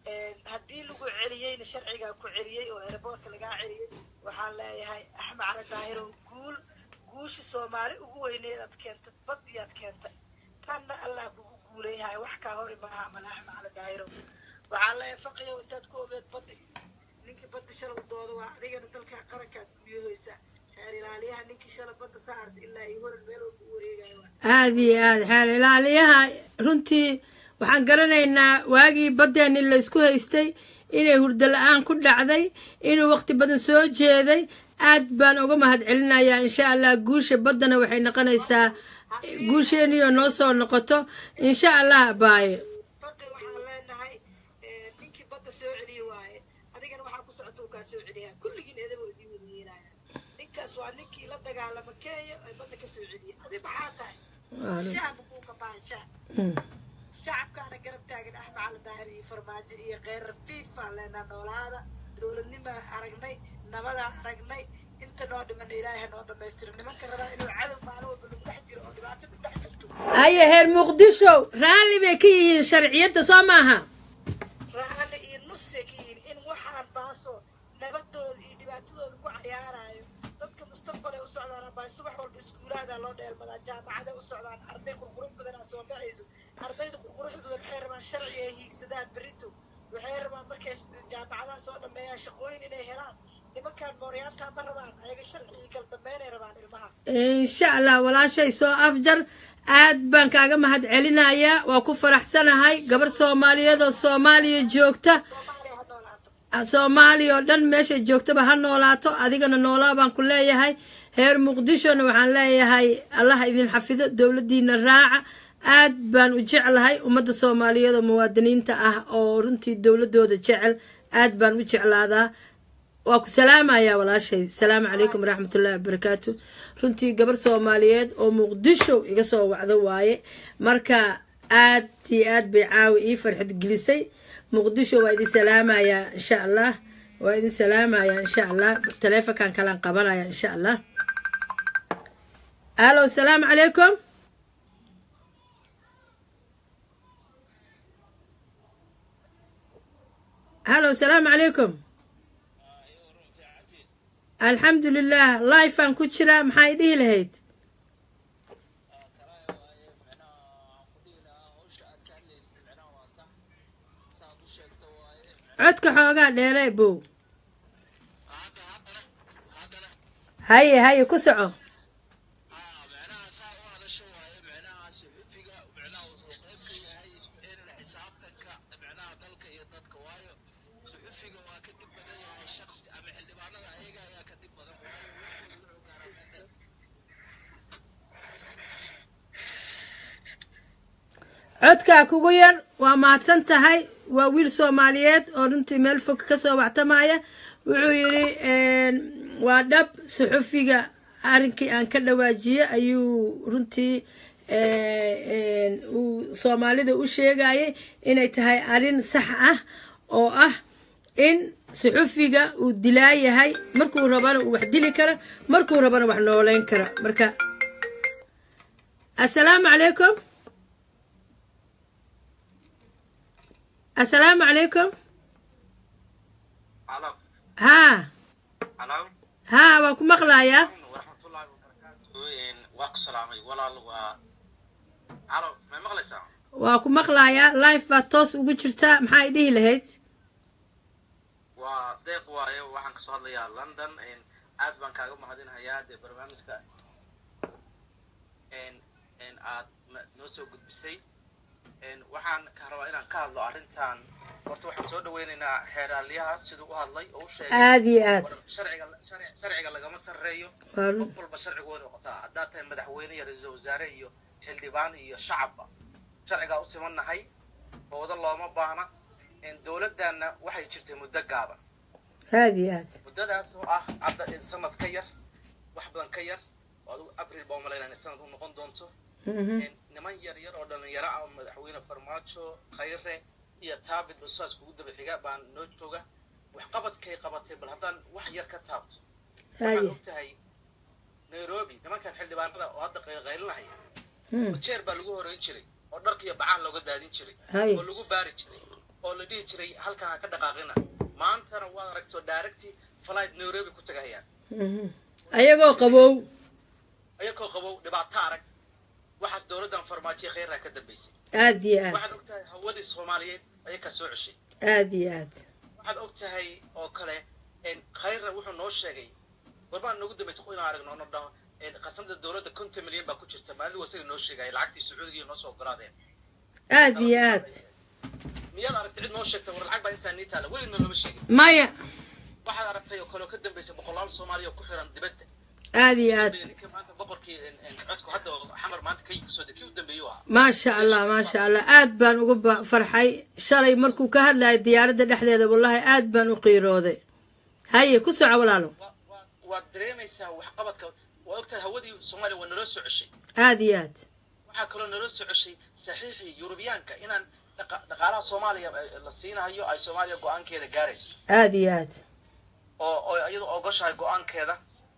haddii lagu celiyeyna sharcigaa ku celiyey oo airboortka lagaa celiyey waxaan leeyahay axmed cali daahirow guul guusha soomaali ugu weyneed aad keentay bad iyaad keentay tanna allah kugu guuleeyahay wax kaa hori maaha mala axmed cali daahirow waxaan leeyahay faqiyow intaad ku ogeed baddi ninkii badda shalow dooda waa adigana dalkaa qarankaad guuyahoysaa xeer ilaaliyaha ninkii shala badda saarta ilaa iyo horan meel walba u wareegayo aada iyo aada xeer ilaaliyaha runtii waxaan garanaynaa waagii baddeenni la isku haystay inay hurdo la-aan ku dhacday inuu waqti badan soo jeeday aad baan uga mahad celinayaa insha allah guusha baddana waxay noqonaysaa guusheeniyo noo soo noqoto insha allah baaye faqi waxaan leenahay ninkii badda soo celiye waaye adigana waxaa ku socota uu kaa soo celiyaa kulligiin eedaba waa idiin wada yeelaya ninkaas waa ninkii la dagaalama kenya ee badda ka soo celiye adi maxaa tahay shacabka kuu kabaan shacab shacabkaana garab taagan axmed cali daahir iyo farmaajo iyo kheyrar fifa leenaa noolaada dowladnimaa aragnay nabadaa aragnay inta noo dhiman ilaahay ha noo dhamaystiro nimanka rabaa inuu cadow maalin walba lagu dhex jiro oo dhibaato lagu dhex jirto haye heer muqdisho raalli bay ka yihiin sharciyadda soo maaha raalli iyo nusay ka yihiin in waxaan baaso nabadooda iyo dhibaatadooda ku cayaarayo dadka mustaqbalay u socdaan abaa subax walba iskuulaadaa loo dheelmadaa jaamacaday u socdaan arday qurqurux badanaa soo baxayso ardayda qurqurux badan waxay rabaan sharci ay hiigsadaan berito waxay rabaan markay jaamacadaha soo dhameeyaan shaqooyin inay helaan nimankaan mooryaantaa ma rabaan ayaga sharci iyo kala dambeynay rabaan ilmaha insha allah walaashay soo afjar aad baan kaaga mahad celinayaa waa ku faraxsanahay gabar soomaaliyeed oo soomaaliya joogta soomaaliya ha noolaato soomaaliya oo dhan meeshay joogtaba ha noolaato adigana noolaa baan ku leeyahay heer muqdishona waxaan leeyahay allah idin xafido dowladdiina raaca aad baan u jeclahay ummadda soomaaliyeed oo muwaadiniinta ah oo runtii dowladooda jecel aad baan u jeclaadaa waa ku salaamayaa walaashay asalaamu calaykum waraxmatullahi wabarakaatu runtii gabar soomaaliyeed oo muqdisho iga soo wacdo waaye marka aad iyo aad bay caawi ii farxad gelisay muqdisho waa idin salaamayaa insha allah waa idin salaamayaa insha allah taleefonkan kalaan qabanaya insha allah alo asalaamu calaykum halo asalaamu calaykum alxamdu lilah lifean ku jiraa maxaa i dhihi lahayd codka xoogaa dheere bow haye haye ku soco codkaa kugu yar waa mahadsan tahay waa wiil soomaaliyeed oo runtii meel fog kasoo wactamaya wuxuu yidhi waa dhab suxufiga arrinkii aan ka dhawaajiyey ayuu runtii uu soomaalida u sheegayay inay tahay arrin sax ah oo ah in suxufiga uu dilaa yahay markuu rabana uu wax dili kara markuu rabana wax nooleyn kara marka assalaamu calaykum assalaamu calaykum Halo. haa Halo. haa waa ku maqlayaa Waraxmatullaahi wabarakaatuh. Een, Waa ku salaamay walaal waa. Halo, ma maqlaysaa? waa ku maqlayaa life baad toos ugu jirtaa maxaa i dhihi lahayd Waa deeq waaye waxaan kasoo hadlayaa London. Een, aad baan kaaga mahadinayaa dee barnaamijka een een aad ma- noo soo gudbisay. Een, waxaan ka rabaa inaan ka hadlo arrintan. Horta waxaan soo dhaweynaynaa xeeraalyaha siduu u hadlay oo u sheegay aad iyo aad war sharciga sharci- sharciga lagama sarreeyo waa run qof walba sharcigu way noqotaa haddaad tahay madaxweyne iyo ra-iisul wasaare iyo xildhibaan iyo shacabba sharcigaa u simannahay boodo looma baahna dowladdanna waxay jirtay muddo gaaban aad iyo aad muddadaas oo ah hadda sanad ka yar wax badan ka yar oo adigu abril baa umalaynaa inay sanad u noqon doonto Mhm. niman yar yar oo dhalinyaro ah oo madaxweyne farmaajo khayre iyo taabit basaas kugu daba xiga baan noo jooga waxqabadkay qabatay bal haddaan wax yar ka taabto waxaad haye og tahay nairobi nimankan xildhibaanada oo hadda qaylinahaya Hmm. jeer baa lagu horeyn jiray oo dharka iyo bacaha looga daadin jiray haye oo lagu baari jiray oo la dhihi jiray halkan ha ka dhaqaaqina maantana waad aragto directi flight nairobi ku tagahayaan Mhm. ayagoo qabow ayagoo qabow dhibaato arag waxaas dowladdan farmaajiya khayraa ka dambaysay aad iyo aad waxaad og tahay hawadii soomaaliyeed ayakaa soo ceshay aad iyo aad waxaad og tahay oo kale khayra wuxuu noo sheegay gorbaan noogu dambaysa inaan aragno ono dhaho qasamada dowladda konton milyan baa ku jirta maalin wasaga noo sheegaya lacagtii sacuudiga noo soo ogolaadeen aad iyo aad miyaad aragtay cid noo sheegtay war lacag baa intaa nii taala weligna looma sheegin maya waxaad aragtay oo kale oo ka dambaysa boqolaal soomaaliya oo ku xiran dibadda aad iyo aad ninkii maanta boqorkii codku hadda oo xamar maanta ka kasoo de kii u dambeeyuu ahaa maasha allah maasha allah aad baan uga ba- farxay shalay markuu ka hadlayay diyaaradda dhexdeeda wallahi aad baan u qiirooday haye ku soco walaalo Wa- wa- waad dareemaysaa waxqabadka waa ogtahay hawadii soomaaliya waa naloo soo ceshay aad iyo aad waxaa kaloo naloo soo ceshay saxiixii yurubiyaanka inaan dhaqa- dhaqaalaha soomaaliya eh, la siinahayo ay soomaaliya go-aankeeda gaarayso aad iyo aad oo oo iyadoo ogoshahay go-aankeeda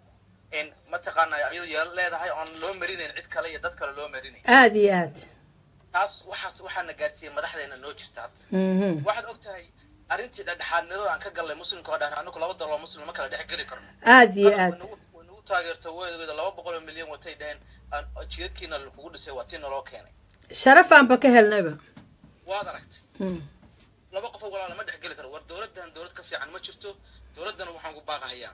in mataqaanaa iyadoo yeel leedahay oon loo marinayn cid kale iyo dad kale loo marinayn aad iyo aad taas waxaas waxaana gaarsiiyey madaxdeena noo jirta hadda Mhm. waxaad og tahay arrintii dhexdhexaadnimada aan ka gallay muslimka oo dhan anagu laba daloo muslim ma kala dhex geli karno aad iyo aad way nagu taageerto weedogeeda laba boqol oo milyan watay dhaheen aan- jidadkiina lakugu dhisay waa tii naloo keenay sharafaanba ka helnayba waad aragtay Mm. laba qof oo walaala ma dhex geli karo war dowladdan dowlad ka fiican ma jirto dowladdana waxaan ku baaqahayaa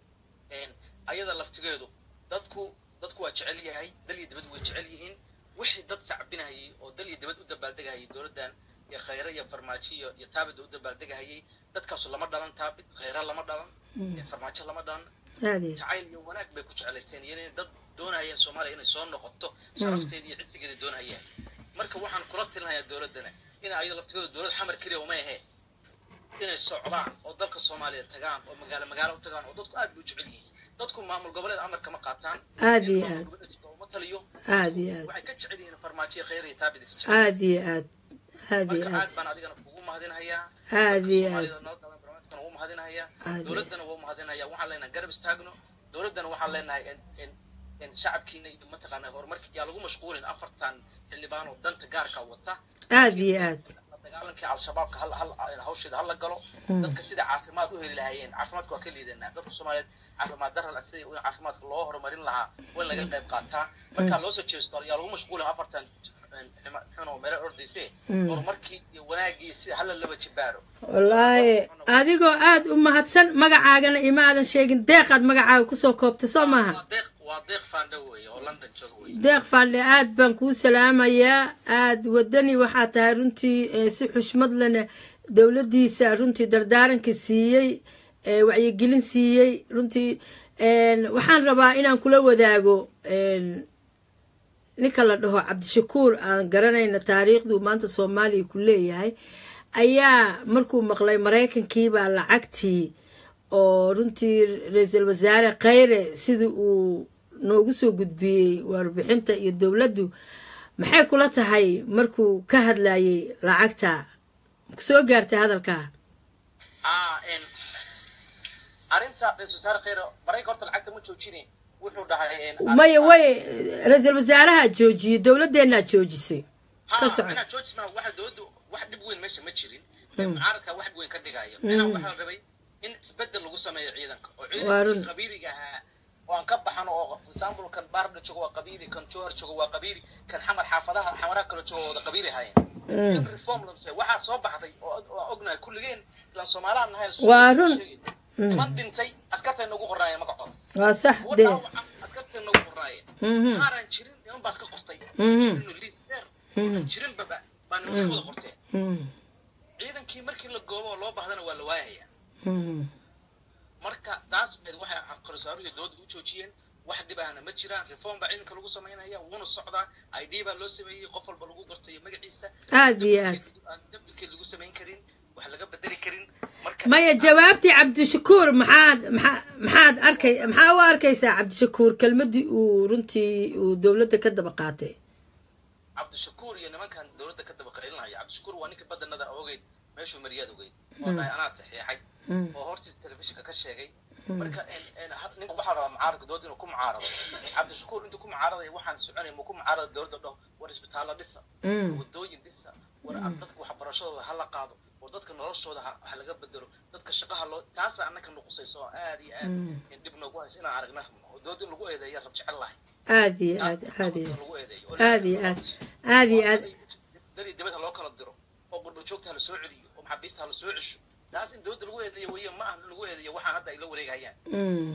ayada laftigeedu dadku dadku waa jecel yahay dal iyo dibad way jecel yihiin wixii dad sacbinahayay oo dal iyo dibad u dabaaldegahayay dowladdan iyo khayre iyo farmaajo iyo iyo taabid u dabaaldegahayay dadkaasu lama dhalan taabid khayre lama dhalan iyo farmaajo lama dhalan aad iyo jacayl iyo wanaag bay ku jeclaysteen iyo inay dad doonayeen soomaaliya inay soo noqoto sharafteeda iyo cisigeeda doonayeen marka waxaan kula tilinayaa dowladdana in ayada laftigeedu dowlad xamar keliya uma ahe inay socdaan oo dalka soomaaliya tagaan oo magaalo magaalo u tagaan oo dadku aad bay u jecel yihiin dadku maamul goboleed amarka ma qaataan Aad iyo in maamul aad. goboleedka uma taliyo aad iyo aad waxay ka jecel yihiin farmaajiya khayr iyo taabid ka jecel aad iyo aad aad iyo marka aad aad baan adigana kugu mahadinahayaa aad iyo aad soomaalida nabadda barnaamijkan wuu mahadinahayaa Aad iyo- dowladdana wuu mahadinayaa waxaan leenahay garab istaagno dowladdana waxaan leenahay in in in shacabkiina iyo mataqaanaa horumarkii yaa lagu mashquulin afartan xildhibaan oo danta gaarka wata aad iyo aad dagaalankii al-shabaabka hal hal hawsheeda hala galo dadka sida caafimaad u heli lahaayeen caafimaadka waa ka liidanaa dadka soomaaliyeed caafimaad dara sida in caafimaadka loo horumarin lahaa waa in laga qayb qaataa markaa loo soo jeesto yaa lagu mashquulin afartan xunoo meelo ordayse horumarkii iyo wanaagii sida hala laba jibaaro wallaahi adigoo aad u mahadsan magacaagana ima aadan sheegin deeqaad magacaaga kusoo koobtay soo maahan waa deeq waa deeq faandho weeye oo london jooga weeye deeq faandhe aad baan kuu salaamayaa aad wadani waxaa tahay runtii ee si xushmad lena dowladdiisa runtii dardaaranka siiyey ee wacyigelin siiyey runtii een, waxaan rabaa inaan kula wadaago een, ninka la dhaho cabdishakuur aan garanayna taariikhduu maanta soomaaliya ku leeyahay ayaa markuu maqlay maraykankiibaa lacagtii oo runtii ra-iisul wasaare khayre sidii uu noogu soo gudbiyey warbixinta iyo dowladdu maxay kula tahay markuu ka hadlayay lacagta soo gaartay hadalkaa ah n arrinta ra-isul wasaare khayre marayka horta lacagta ma joojine wuxuu dhahay n maya way ra-iisul wasaaraha joojiyey dowladdeenaa joojisay ka soco inaa george ma waxa dowladdu wax dhib weyn meesha ma jirin mucaaradka wax dhib weyn ka dhigaya inaa waxaa la rabay in isbedel lagu sameeyo ciidanka oo Waa run. ciidankii qabiiliga ahaa oo aan ka baxano oo for example kan baarda joogo waa qabiili kan jowhar joogo waa qabiili kan xamar xaafadaha xamaraha kale joogo waa wada qabiili ahaayeen in reform la sameeyo waxaa soo baxday oo oo ognahay kulligeen ilaan soomaaliaan nahay Waa run. niman dhintay askartay nagu qornaayeen magacooda waa sax kuwa dee dhaawaca askartay nagu qornaayeen Mhm. qaaraan jirin niman baas ka qortay Mhm. jirin liis dheer aan jirin baba baa niman ka wada qorteen Mhm. ciidankii markii la goobo oo loo baahdana waa la waayaya Mhm. marka taas waxay waxay qarsaaruhu dowladda u joojiyeen wax dhibahana ma jiraan reform baa ciidanka lagu samaynaya wuuna socdaa i d baa loo sameeyey qof walba lagu gartayo magaciisa aad iyo aad aan dabdikeed lagu samayn karin wax laga bedeli karin marka maya jawaabtii cabdishakuur maxaad maxaa maxaad arkay maxaa u arkaysaa cabdishakuur kelmadii uu runtii uu dowladda ka daba qaatay cabdishakuur iyo nimankan dowladda ka daba qaylinaya cabdishakuur waa ninka badanada ogeyd meeshuu mariyaad ogeyd oo dhahay anaa saxiixay oo hortiisa telefishinka ka sheegay marka en- en had- ninka waxaa rabaa mucaaradka dowladda inuu ku mucaarado cabdishakuur intuu ku mucaaradaya waxaan soconaya ma ku mucaarada dowladda dhaho war isbitaalla dhisa Mm. wadooyin dhisa war dadka waxbarashadooda ha la qaado war dadka noloshooda ha ha laga bedelo dadka shaqaha loo taasa annaka nuqusayso oo aad iyo aad in dhib noogu hayso inaan aragna dowladda in lagu eedeeya rab jecel lahay aad iyo aad aad iyo lagu eedeeyo aad iyo aad aad iyo aad dadii dibadda loo kala diro oo qurba joogta ha la soo celiyo oo maxaabiista ha la soo cesho taas in dowladda lagu eedeeyo weeye ma aha in lagu eedeeyo waxaan hadda ay la wareegayaan Mm.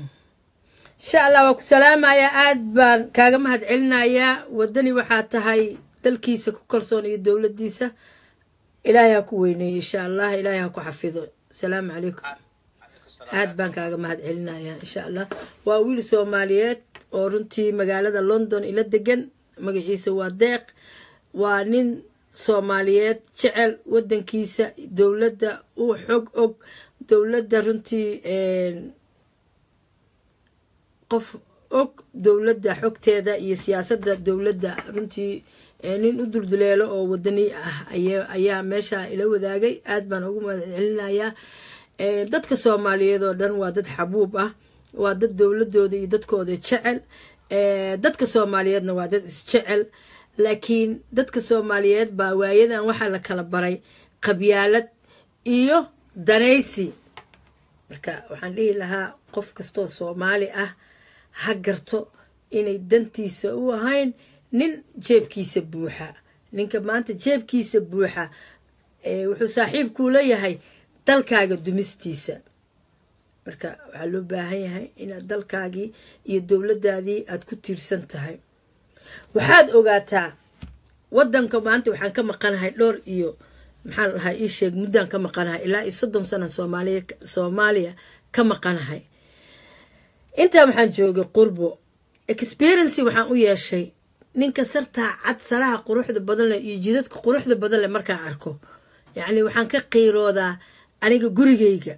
insha allah waa ku salaamayaa aad baan kaaga mahad celinayaa wadani waxaa tahay dalkiisa ku kalsoon iyo dowladdiisa ilaahay ha ku weyneeyo insha allah ilaahay ha ku xafido asalaamu calaykum calaykum salaam aad baan kaaga mahad celinayaa insha allah waa wiil soomaaliyeed oo runtii magaalada london ila degan magaciisa waa deeq waa nin soomaaliyeed jecel wadankiisa dowladda u xog og dowladda runtii een, qof og dowladda xogteeda iyo siyaasadda dowladda runtii ee, nin u dulduleelo oo wadani ah aya- ayaa meesha ila wadaagay aad baan ugu mahad celinayaa Ee, dadka soomaaliyeed oo dhan waa dad xabuub ah waa dad dowladooda iyo dadkooda jecel Ee, dadka soomaaliyeedna waa dad isjecel laakiin dadka soomaaliyeed baa waayadan waxaa la kala baray qabyaalad iyo danaysi marka waxaan dhihi lahaa qof kastoo soomaali ah ha garto inay dantiisa u ahayn nin jeebkiisa buuxa ninka maanta jeebkiisa buuxa ee, wuxuu saaxiibkuu leeyahay dalkaaga dumistiisa marka waxaa loo baahan yahay inaad dalkaagii iyo dowladdaadii aad ku tiirsan tahay waxaad ogaataa wadanka maanta waxaan ka maqanahay dhowr iyo maxaa la dhahaa ii sheeg muddaan ka maqanahay ilaa iyo soddon sana soomaaliya soomaaliya ka maqanahay intaa waxaan joogay qurbo experiency waxaan u yeeshay ninka sartaa cad salaha quruxda badan leh iyo jidadka quruxda badan leh markaan arko yacni waxaan ka qiiroodaa aniga gurigayga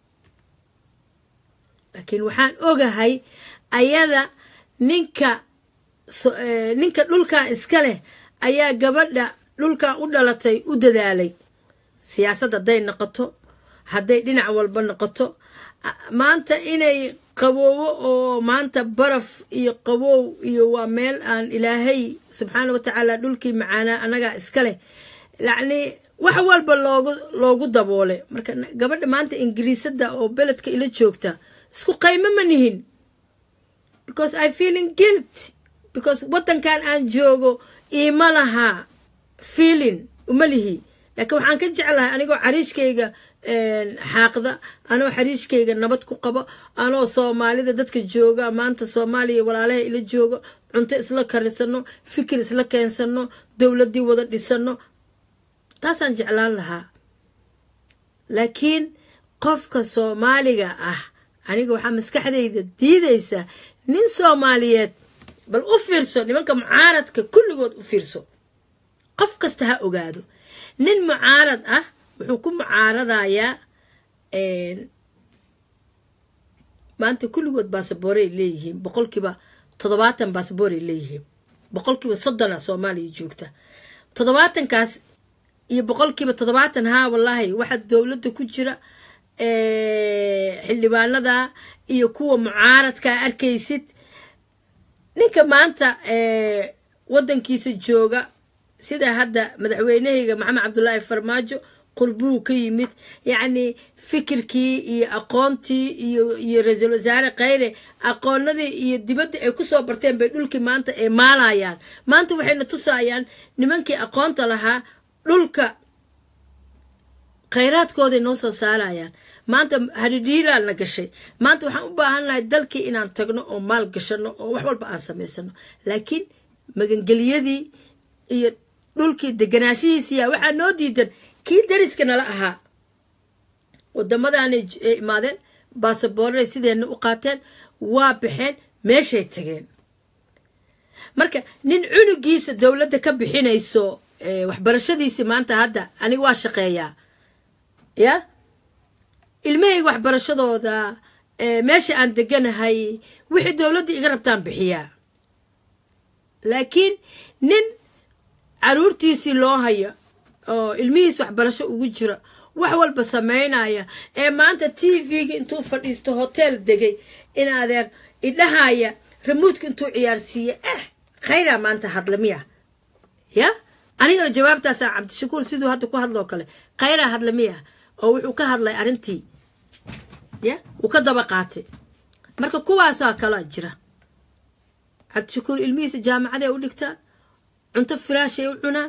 laakiin waxaan ogahay ayada ninka so- eh, ninka dhulkan iska leh ayaa gabadha dhulkan u dhalatay u dadaalay siyaasad hadday noqoto hadday dhinac walba noqoto a- maanta inay qaboowo oo maanta baraf iyo qabow iyo waa meel aan ilaahay subxaana wa tacaala dhulkii macaanaa anagaa iska leh yacni wax walba loogu loogu daboolay marka na- gabadha maanta ingiriisada oo beledka ila joogta isku qaymo ma nihin because i feeling guilt because wadankan aan joogo iima lahaa feeling uma lihi laakiin waxaan ka jeclahay anigoo xariishkayga xaaqda anoo xariishkayga nabad ku qabo anoo soomaalida dadka jooga maanta soomaaliya walaalaha ila joogo cunto isla karisano fikir isla keensano dowladdii wada dhisano taasaan jeclaan lahaa laakiin qofka soomaaliga ah aniga waxaa maskaxdayda diidaysa nin soomaaliyeed bal u fiirso nimanka mucaaradka kulligood u fiirso qof kasta ha ogaado nin mucaarad ah wuxuu ku mucaaradayaa maanta kulligood baasaboorey leeyihiin boqolkiiba toddobaatan baasaboorey leeyihiin boqolkiiba soddona soomaaliya joogta toddobaatankaas iyo boqolkiiba toddobaatan haa wallaahi waxaa dowladda ku jira xildhibaanada iyo kuwa mucaaradka arkaysid ninka maanta wadankiisa jooga sida hadda madaxweynahayga maxamed cabdulaahi farmaajo qurbuu ka yimid yacni fikirkii iyo aqoontii iyo iyo ra-iisul wasaare khayre aqoonadii iyo dibadda ay kusoo barteen bay dhulkii maanta ay maalayaan maanta waxayna tusayaan nimankii aqoonta lahaa dhulka khayraadkooday noo soo saarayaan maanta haridhiilaa na gashay maanta waxaan u baahannahay dalkii inaan tagno oo maal gashano oo wax walba aan samaysano laakiin magangeliyadii iyo dhulkii deganaashihiisiya waxaa noo diidan kii dariska nala ahaa wadamadaanay imaadeen baasaboorray sideenna u qaateen waa baxeen meeshay tageen marka nin cunugiisa dowladda ka bixinayso waxbarashadiisi maanta hadda aniga waa shaqeeyaa ya ilmahayga waxbarashadooda meesha aan deganahay wixii dowladda iga rabtaan bixiyaa laakiin nin caruurtiisii loo hayo oo ilmihiis waxbarasho ugu jira wax walba samaynaya ee maanta t v-ga intuu fadhiisto hotel degay in adeer idhahaya ramuudka intuu ciyaarsiiye eh khayraa maanta hadla miya ya anigana jawaabtaasaa cabdishakuur siduu hadda ku hadloo kale khayraa hadla miya oo wuxuu ka hadlay arrintii ya wuu ka daba qaatay marka kuwaasaa kalaa jira cabdishakuur ilmihiisa jaamacaday u dhigtaan cunto firaashay u cunaan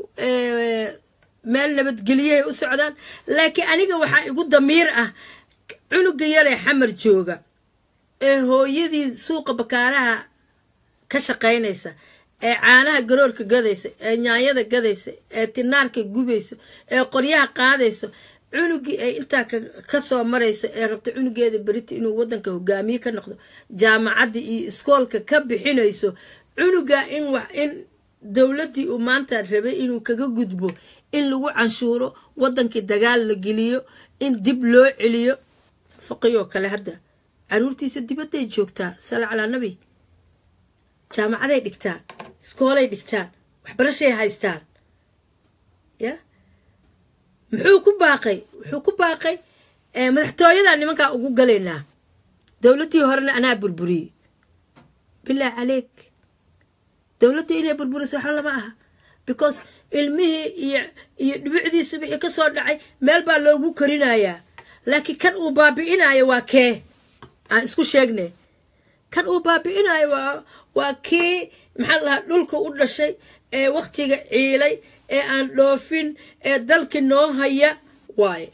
meel nabadgeliyay u socdaan laakiin aniga waxaa igu damiir ah cunuga yaree xamar jooga ee hooyadii suuqa bakaaraha ka shaqaynaysa ee caanaha garoorka gadaysa ee nyaanyada gadaysa ee tinaarka gubayso ee qoryaha qaadayso cunugii ay intaa ka soo marayso ee rabto cunugeeda berita inuu wadanka hogaamiye ka noqdo jaamacadda iyo iskoolka ka bixinayso cunuga in wax in dowladdii uu maanta rabay inuu kaga gudbo in lagu canshuuro wadankii dagaal la geliyo in dib loo celiyo faqiyoo kale hadda caruurtiisa dibadday joogtaa sala calaa nabi jaamacaday dhigtaan iskoolay dhigtaan waxbarashay haystaan ya muxuu ku baaqay wuxuu ku baaqay madaxtooyadaa nimankaa ugu galaynaa dowladdii horena anaa burburiyey bilaa caleyk dowladda inay burburiso waxa lama aha because ilmihii iyo iyo dhibicdiisa wixii ka soo dhacay meel baa loogu korinayaa laakiin kan uu baabi'inayo waa kee aan isku sheegnay kan uu baabi'inayo waa waa kii maxaa lahaa dhulka u dhashay ee waktiga ciilay ee aan dhoofin ee dalki noo haya waaye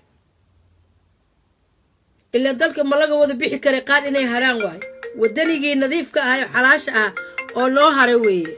ilaa dalka ma laga wada bixi karay qaar inay haraan waayo wadanigii nadiifka ahay oo xalaasha ah oo noo haray weeye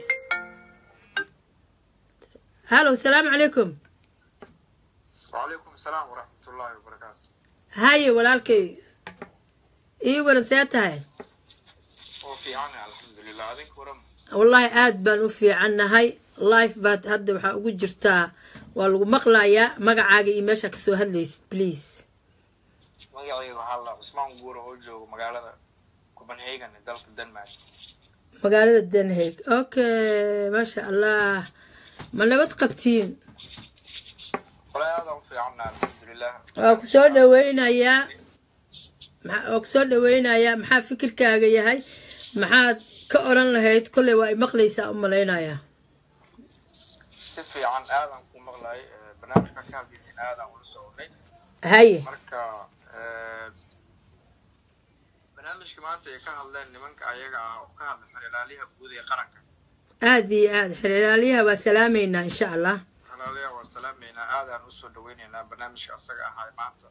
halo asalaamu calaykum وعليكم السلام ورحمة الله وبركاته haye walaalkay ii waran see tahay وفي عنا الحمد لله هذيك ورم wallaahi aad baan u fiicannahay life baad hadda waxaa ugu jirtaa waa lagu maqlayaa magacaaga iyo meeshaa kasoo hadlaysid please magacayga waxaa la cusmaan guura oo jooga magaalada copenhagen ee dalka denmark magaalada den hague okay maasha allah ma nabad qabtiin walahi aadaan u fiicanna alxamdulilah waa ku soo dhaweynayaa maxa- waa ku soo dhaweynayaa maxaa fikirkaaga yahay maxaad ka oran lahayd kolley waa i maqlaysaa u malaynayaa si fiican aadaan ku maqlay eh, barnaamijka ka hadlaysin aadaan ula soconnay haye marka eh, barnaamijka maanta ay ka hadleen nimanka ayaga ah oo ka hadla xeralaaliyaha guud ee qaranka aada iyo aada xeraalyaha waa salaameynaa insha allah xeralaaliyaha waa salaameynaa aadaan usoo dhaweyneynaa barnaamijka asaga ahay maanta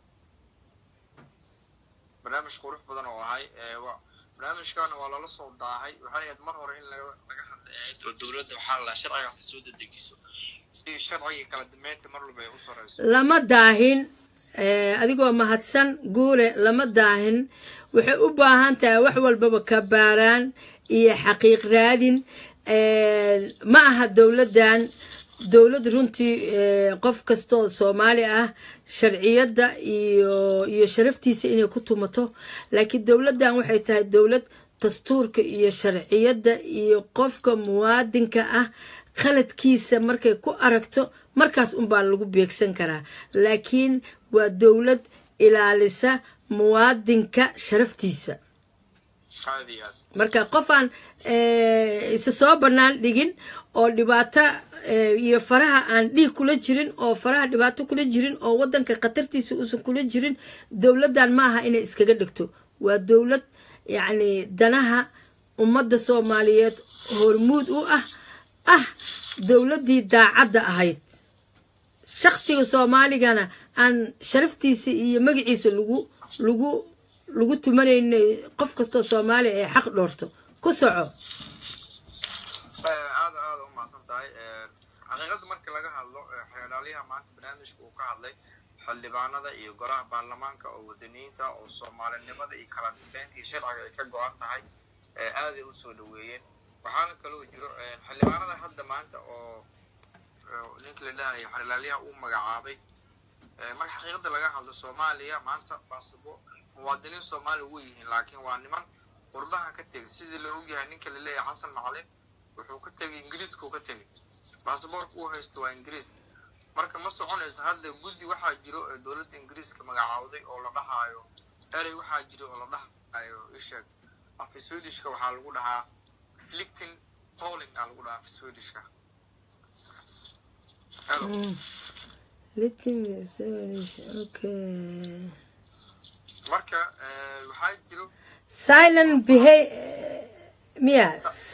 barnaamij qurux badan oo ahay eh, wa- barnaamijkana waa lala soo daahay waxay ahayd mar hore in laga laga hadla ahayd oo dowladda waxaa la sharcigaas soo dedegiso si sharciga kala dambeynta mar walba ay u sareyso lama daahin eh, adigoo mahadsan guule lama daahin waxay u baahan tahay wax walbaba kabaaraan iyo xaqiiq raadin Eh, ma aha dowladdan dowlad runtii eh, qof kastoo soomaali ah sharciyadda iyo iyo sharaftiisa inay ku tumato laakiin dowladdan waxay tahay dowlad dastuurka iyo sharciyadda iyo qofka muwaadinka ah khaladkiisa markay ku aragto markaas unbaa lagu beegsan karaa laakiin waa dowlad ilaalisa muwaadinka sharaftiisa aad iyo aad marka qofaan eh, isa soo bannaan dhigin oo dhibaato eh, iyo faraha aan dhiig kula jirin oo faraha dhibaato kula jirin oo wadanka khatartiisa uusan kula jirin dowladdan ma aha inay iskaga dhigto waa dowlad yacni danaha ummadda soomaaliyeed hormuud u ah ah dowladdii daacadda ahayd shaksiga soomaaligana aan sharaftiisa iyo magaciisa lagu lagu lagu tumanayna qof kastoo soomaaliya ay xaq dhoorto ku soco Eh, aad aad u mahadsan tahay Eh, xaqiiqada marka laga hadlo eh, xeelaalyaha maanta barnaamijka uu ka hadlay xildhibaanada iyo golaha baarlamaanka oo wadaniyiinta oo soomaalinimada iyo kala dambeynta iyo sharciga ay ka go-an tahay eh, aaday u soo dhaweeyeen waxaana kaloo jiro eh, xildhibaanada hadda maanta oo oo ninka la dhahayo xeelaalyaha uu magacaabay Eh, marka xaqiiqada laga hadlo soomaaliya maanta baasabo muwaadiniin soomaali way yihiin laakiin waa niman qurbaha ka tegay sidii la ogyahay ninka la leeyahay xasan macalin wuxuu ka tegay ingiriiskuu ka tegay baasaboorka uu haysto waa ingiriis marka ma soconayso hadda guddi waxaa jiro ee dowladda ingiriiska magacaawday oo la dhahaayo erey waxaa jiro oo la dhahayo isheeg afka swedishka waxaa lagu dhahaa flicting polling aa lagu dhahaa afka swedishka Hello. okay marka eh, waxaa jiro silent beha- miya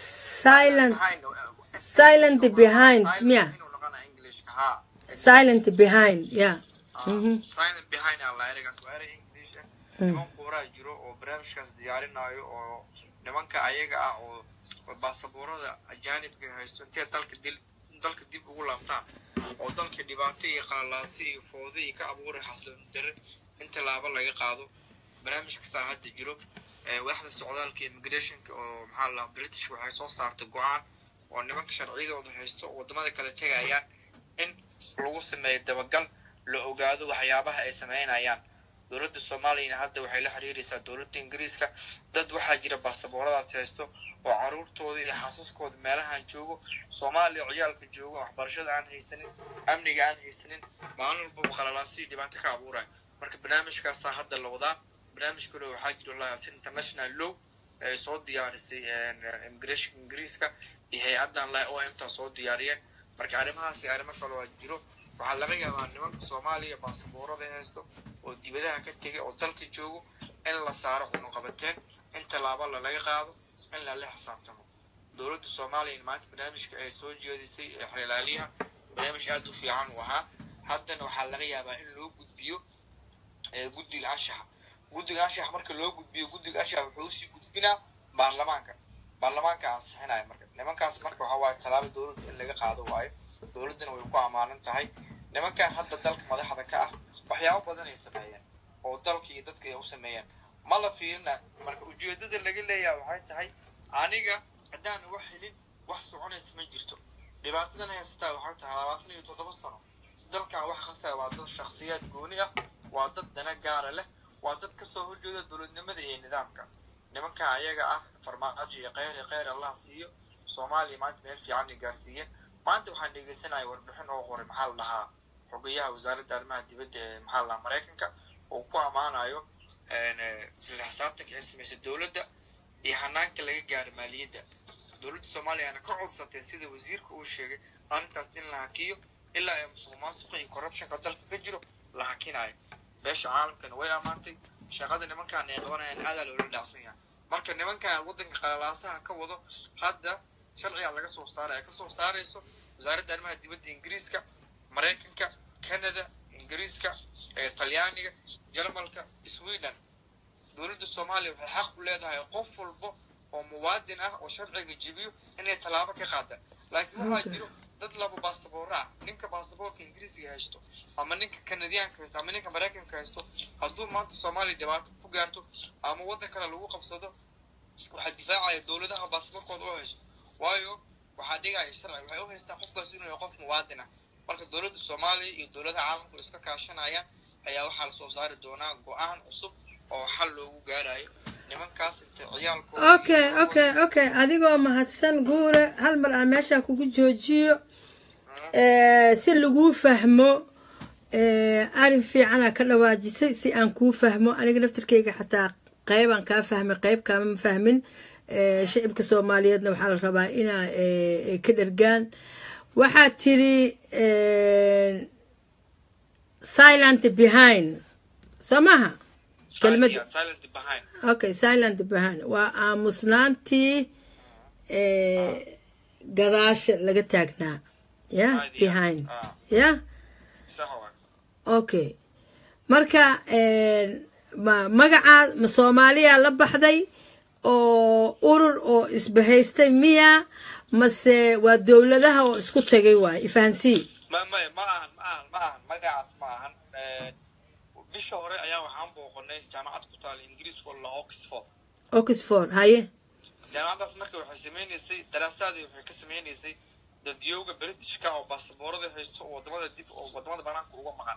silent behind, eh, silent behind silent miya inuu noqonaa englishka haa silent behind yeah Ah, Mhm. silent behind aa la ereygaas waa erey english ah niman quuraa jiro oo barnaamijkaas diyaarinaayo oo nimanka ayaga ah oo oo baasaboorada ajaanibka haysto intee dalka dil dalka dib ugu laabtaan oo dalka dhibaato iyo qalalaasi iyo foodo iyo ka abuuray xasloon dare in tallaabo laga qaado barnaamij kastaa hadda jiro Eh, waaxda socdaalka immigrationka oo maxaa la dhahaa british waxay soo saartay go-aan oo nimanka sharciyadooda haysto oo wadamada kale tegayaan in lagu sameeyo dabagal la ogaado waxyaabaha ay sameynayaan dowladda soomaaliyana hadda waxay la xiriiraysaa dowladda ingiriiska dad waxaa jira baasabooradaas haysto oo caruurtooda iyo xaasaskooda meelahan joogo soomaaliya ciyaalka joogo waxbarashada aan haysanin amniga aan haysanin maalin walbaba qalalaasi dhibaato ka abuuraya marka barnaamijkaasaa hadda la wadaa barnaamij kale waxaa jiro laas international law ay soo diyaarisay immigration ingiriiska iyo hay-addan la o m ta soo diyaariyeen marka arrimahaasi arrimo kale waa jiro waxaa laga yaabaa nimanka soomaaliya baasaboorada haysto oo dibadaha ka tegay oo dalka joogo in la saaro cunuqabateen in tallaabo lalaga qaado in lala xisaabtamo dowladda soomaaliya maanta barnaamijka ay soo jeedisay ee xeelaaliyaha barnaamij aada u fiican uu ahaa haddana waxaa laga yaabaa in loo gudbiyo ee guddiga anshaxa guddiga anshaxa marka loo gudbiyo guddiga anshaxa wuxuu usii gudbinaa baarlamaanka baarlamaanka ansixinaya marka nimankaas marka waxaa waaye tallaabo dowladda in laga qaado waayo dowladdana way ku ammaanan tahay nimankan hadda dalka madaxda ka ah waxyaabo badan ay sameeyeen oo dalka iyo dadka ay u sameeyeen ma la fiirina marka ujeedada laga leeyaha waxay tahay aniga haddaan wax helin wax soconaysa ma jirto dhibaatadan haysataa waxay tahay labaatan iyo toddoba sano dalkan wax khasaya waa dad shakhsiyaad gooni ah waa dad dana gaara leh waa dad kasoo horjeeda dowladnimada iyo nidaamka nimanka ayaga ah farmaajo iyo kheyr iyo kheyr allah siiyo soomaaliya maanta meel fiican ay gaarsiiyeen maanta waxaan dhegeysanaya warbixin oo qoray maxaa la dhahaa xogeyaha wasaaradda arrimaha dibadda ee maxaa la maraykanka oo ku ammaanayo isla xisaabtanka ay samaysay dowladda iyo hanaanka laga gaaro maaliyadda dowladda soomaaliyana ka codsatay sida wasiirka uu sheegay arrintaas in la hakiyo ilaa ay musuq maasuqa iyo corruptionka dalka ka jiro la hakinayo beesha caalamkana way ammaantay shaqada nimankaan ay qabanayaan aadaa loola dhacsan yahay marka nimankan waddanka qalalaasaha ka wado hadda sharciga laga soo saaray ay kasoo saarayso wasaaradda arrimaha dibadda ingiriiska maraykanka canada ingiriiska talyaaniga jarmalka sweden dowladda soomaaliya waxay xaq u leedahay qof walba oo muwaadin ah oo sharciga jibiyo inay tallaabo ka qaadaan laakiin waxaa jiro dad laba baasaboora ah ninka baasaboorka ingiriisiga haysto ama ninka kanadiyaanka haysto ama ninka maraykanka haysto hadduu maanta soomaaliya dhibaato ku gaarto ama waddan kale lagu qabsado waxaa difaacaya dowladaha baasaboorkooda u haysto waayo waxaa dhigaya sharci waxay u haystaan qofkaas inuu yahay qof muwaadin ah marka dowladda soomaaliya iyo dowladaha caalamku iska kaashanayaan ayaa waxaa lasoo saari doonaa go-aan cusub oo xal loogu gaarayo nimankaas inta ciyaalkooda okay okay okay adigoo mahadsan guure hal mar aan meeshaa kugu joojiyo si laguu fahmo arrin fiicanaa ka dhawaajisay si aan kuu fahmo aniga naftirkeyga xataa qeybaan kaa fahmay qeyb kaama fahmin shicibka soomaaliyeedna waxaa la rabaa inaa ka dhergaan waxaad tiri silent behind soo maha kelmad silent behind okay silent behind waa aamusnaantii gadaasha laga taagnaa ya behind ya sax waay okay marka ma magacaa ma soomaaliya la baxday oo urur oo isbahaystay miya mase waa dowladaha oo isku tagay waay ifahansii ma maya ma ahan ma ahan ma ahan magacaas ma ahan bisha hore ayaa waxaan booqanay jaamacad ku taala ingiriiska oo la oxford oxford haye jaamacaddaas marka waxay sameynaysay daraasaadii waxay ka sameynaysay dadyooga britishka oo baasaboorada haysto oo wadamada dib oo wadamada banaanka uga maqan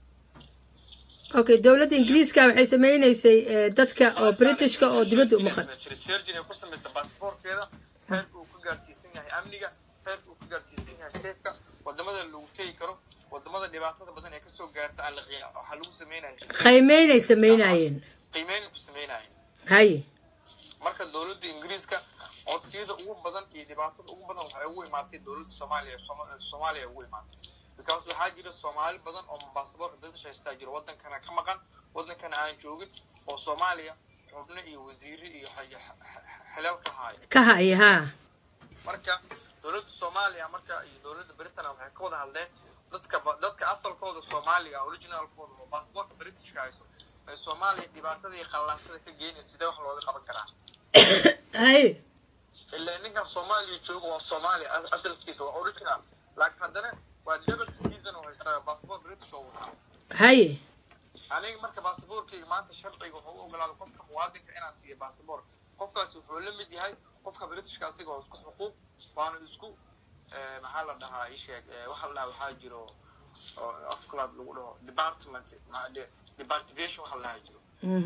okay dowladda ingiriiska waxay sameynaysay dadka oo britishka oo dibadda u maqan virgin ay ku samaysay baasaboorkeeda heerka uu ka gaarsiisan yahay amniga heerka uu ka gaarsiisan yahay seefka wadamada lagu tegi karo wadamada dhibaatada badan ee kasoo gaarta aan la qiya waxaa lagu sameynaya qiimeynay sameynayeen qiimeyn ku sameynaya haye marka dowladda ingiriiska codsiyada ugu badan iyo dhibaatada ugu badan waxay ugu imaatay dowladda soomaaliya soomaaliya ugu imaatay bikaas waxaa jira soomaali badan oo baasaboorka british haystaa jira wadankana ka maqan wadankana aan joogin oo soomaaliya xubno iyo wasiire iyo xilal ka haayo ka haya haa marka dowladda soomaaliya marka iyo dowladda britain waxay ka wada hadleen dadka dadka asalkooda soomaaliga originalkooda oo baasaboorka britishka hayso ee soomaaliya dhibaatada iyo qallaasada ka geynaya sidee wax looga qaban karaa haye ilaa ninkan soomaaliya jooga waa soomaaliya asalkiisa waa original laakiin haddana waa double citizen oo haysta baasaboor british oo wataa haye aniga marka baasaboorkayga maanta sharciga wuxuu u ogolaaday qofka muwaadinka inaan siiyo baasaboor qofkaas wuxuu la mid yahay qofka britishka asiga oo isku xuquuq waana isku maxaa la dhahaa isheeg waxa la dhahaa waxaa jiro oo afkalaad lagu dhaho department departivation waxa la dhahaa jiro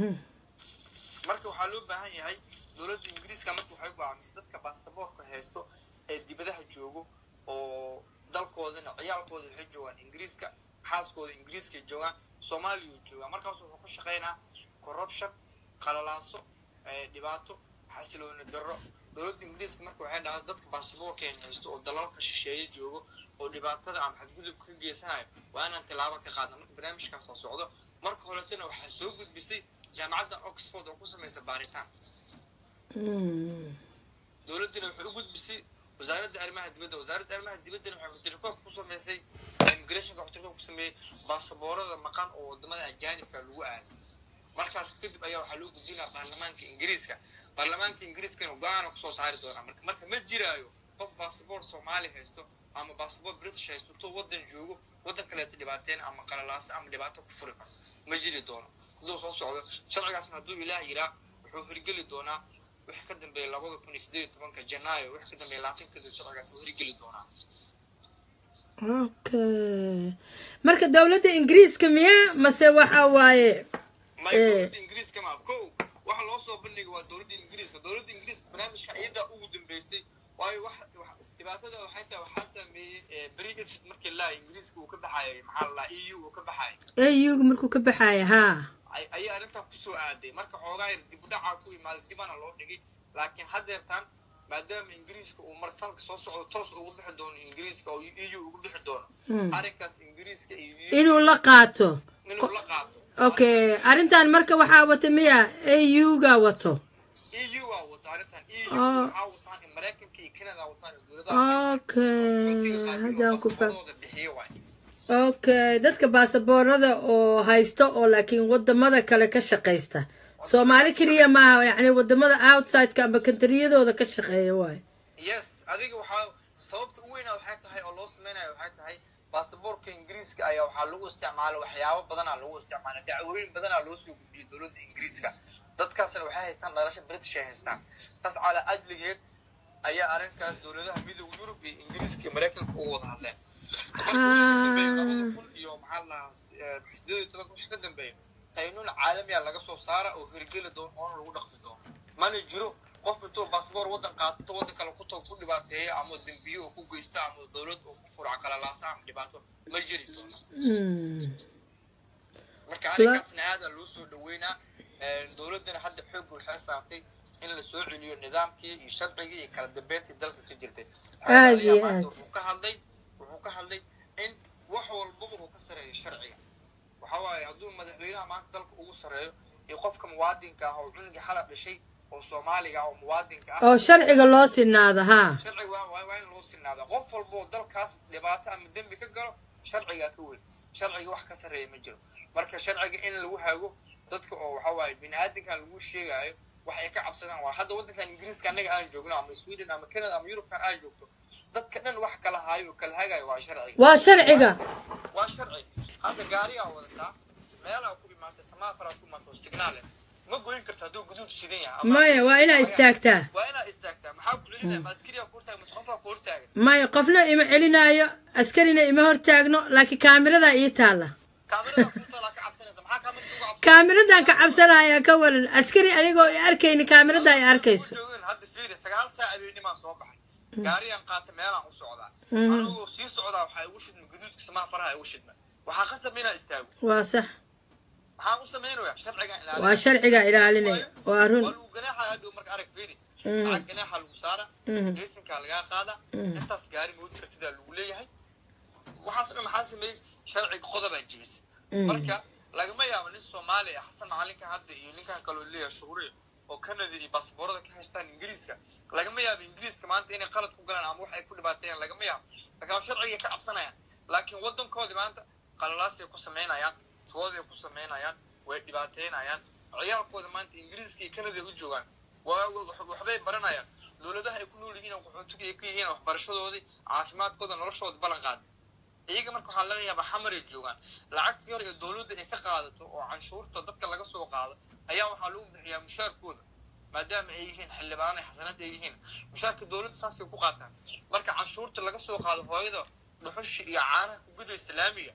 marka waxaa loo baahan yahay dowladda ingiriiska marka waxay go'aamisay dadka baasaboorka haysto ee dibadaha joogo oo dalkoodana ciyaalkooda waxay joogaan ingiriiska xaaskooda ingiriiskay joogaan soomaaliya joogaan markaas wuxuu ku shaqaynaa corruption qalalaaso dhibaato xasilooni darro dowladda ingiriiska marka waxay dhahdaa dadka baasaboorkeena haysto oo dalalka shisheeye joogo oo dhibaatada ama xadgudubka ka geysanayo waa inaan tilaabo ka qaadna marka barnaamijkaasa socdo marka horetana waxaa soo gudbisay jaamacadda oxford oo ku samaysa baaritaan dowladdina waxay u gudbisay wasaaradda arrimaha dibadda wasaaradda arrimaha dibaddana waxay xutirkoob ku samaysay immigrationka xutirkoob ku sameeyey baasaboorada maqan oo wadamada ajaanibka lagu aaday markaas kadib ayaa waxaa loo gudbinaa baarlamaanka ingiriiska baarlamaanka ingiriiskana go-aana kusoo saari doonaa marka marka ma jiraayo qof baasaboor soomaali haysto ama baasaboor british haysto intuu waddan joogo waddan kaleeta dhibaateen ama qalalaaso ama dhibaato ku furi karo ma jiri doono hadduu soo socdo sharcigaasna hadduu ilaah yiraa wuxuu hirgeli doonaa wixii ka dambeeya labada kun iyo sideed iyo tobanka janaayo wixii ka dambeeya labaatan kadib sharcigaas wuu hirgeli doonaa okay marka dowladda ingiriiska miya mase waxa waaye maya dowladda ingiriiska ma ko waxa loo soo bandhigay waa dowladda ingiriiska dowladda ingiriiska barnaamijka iyadaa ugu dambeysay waayo wax dhibaatada waxay tahay waxaa sameeyey brexit markii la ingiriiska uu ka baxayay maxaa la eu uu ka baxayay auga markuu ka baxaaya haa ay- ayay arrintan kusoo aaday marka xoogaa yar dib u dhacaa ku imaaday dibana loo dhigay laakiin haddeertan maadaama ingiriiska uu mar sanadka soo socdo toos ugu bixi doono ingiriiska oo eu ugu bixi doono Mm. arrinkaas ingiriiska iyo EU inuu la qaato inuu la qaato okay arrintan marka waxaa wata miya auga wato eu waa wato arrintan eu Ah. waxaa wataan in maraykanka iyo canada wataan in dowladaha okay haddaan ku fa baasaboorradooda bixiyo waay okay dadka baasaboorada oo haysta oo laakiin wadamada kale ka shaqaysta soomaali keliya maaha yacni wadamada outsideka amba kantariyadooda ka shaqeeya waayo yes adiga waxaa sababta u weyna waxay tahay oo loo sameynaya waxay tahay baasaboorka ingiriiska ayaa waxaa lagu isticmaala waxyaabo badanaa lagu isticmaala dacwooyin badanaa loo soo gudbiyay dowladda ingiriiska dadkaasna waxay haystaan dhalasho british ay haystaan taas calaa adligeed ayaa arrinkaas dowladaha midooda yurub iyo ingiriiska iyo maraykanka uga wada hadleen labada kun iyo maxaa lahaa sideed iyo tobanka wixii ka dambeeya qaynuun caalamiya laga soo saara oo hirgeli doono oona lagu dhaqmi doono mana jiro qof intuu baasboor waddan qaato waddan kale ku tago ku dhibaateeya ama dembiyo oo ku geysta ama dowlad oo ku furac kala laasa ama dhibaato ma jiri doono Mm. marka arrinkaasna aadaa loo soo dhaweynaa dowladdana hadda xoog waxay saartay in la soo celiyo nidaamkii iyo sharcigii iyo kala dambeyntii dalka ka jirtay Aad iyo Maanta aad. wuxuu ka hadlay wuxuu ka hadlay in wax walbaba uu ka sareeyo sharciga waxa waaye hadduu madaxweynaha maanta dalka ugu sareeyo iyo qofka muwaadinka ah oo cunugii xalab dhashay oo soomaaliga ah oo muwaadinka ah oo sharciga loo sinaado haa sharciga waa waa waa in loo sinaadaa qof walba oo dalkaas dhibaato ama dembi ka galo sharcigaa ka weyn sharciga wax ka sarreeya ma jiro marka sharciga in lagu hago dadka oo waxa waaye bini aadamkan lagu sheegaayo wax ay ka cabsadaan waa hadda waddankan ingiriiska annaga aan joogno ama sweden ama canada ama yurubkan aan joogto dadka dhan wax kala haayo oo kala hagaayo waa sharciga waa sharciga waa sharci hadda gaarigaa wadataa meelaa ku imaatay samaafaraa ku imaatay oo signaale ma goyn karto hadduu guduud shidan yahay ama- maya waa inaa istaagtaa waa inaad istaagtaa maxaa ku celinaya ma askariyaa ku hortaagan mase qofaa ku hortaagan maya qofna ima celinaayo askarina ima hortaagno laakiin kaamiradaa ii taalla kaamirada ku talaa ka cabsanaysa maxaa kaamirada uga cabsan kaamiradan ka cabsanaya ka waran askari anigoo i arkayni kaamiradaa i arkayso joogin hadda fiiri sagaal saac habeennimaa soo baxay gaariyaan qaata meelaan u socdaa Mhm. anigoo sii socdaa waxaa igu shidma guduudka samaha faraha igu shidma waxaa qasab inaa istaago waa sax maxaan u samaynayaa sharcigan ilaalin waa sharciga ilaalinaya waa waa run lagu ganaaxa hadhow marka arag fiiri Mhm. lacag ganaaxa lagu saara Mhm. geesinkaa lagaa qaada Mhm. intaas gaari moodi kartidaa lagu leeyahay waxaas dhan maxaa sameeyey sharciga qodobaa jebisay Mhm. marka lagama yaabo nin soomaali ah xasan macalinka hadda iyo ninkan kaloo leeyahay shuhuriya oo canada iyo baasaboorada ka haystaan ingiriiska lagama yaabo ingiriiska maanta inay qalad ku galaan ama wax ay ku dhibaateeyaan lagama yaabo laakiin sharciga ka cabsanayaan laakiin waddankoodii maanta qalalaasay ku samaynayaan tooday ku samaynayaan way dhibaateynayaan ciyaalkooda maanta ingiriiska iyo canada u joogaan waa wax- waxbay baranayaan dowladaha ay ku nool yihiin qaxootiga ay ka yihiin waxbarashadoodii caafimaadkooda noloshooda ballan qaada iyaga marka waxaa laga yaabaa xamaray joogaan lacagtii hore ee dowladda ay ka qaadato oo canshuurta dadka laga soo qaado ayaa waxaa lagu bixiyaa mushaarkooda maadaama ay yihiin xildhibaan ay xasanad ay yihiin mushaarka dowladda saasay ku qaataan marka canshuurta laga soo qaado hooyada dhuxushi iyo caanaha ku gudaysta laamiga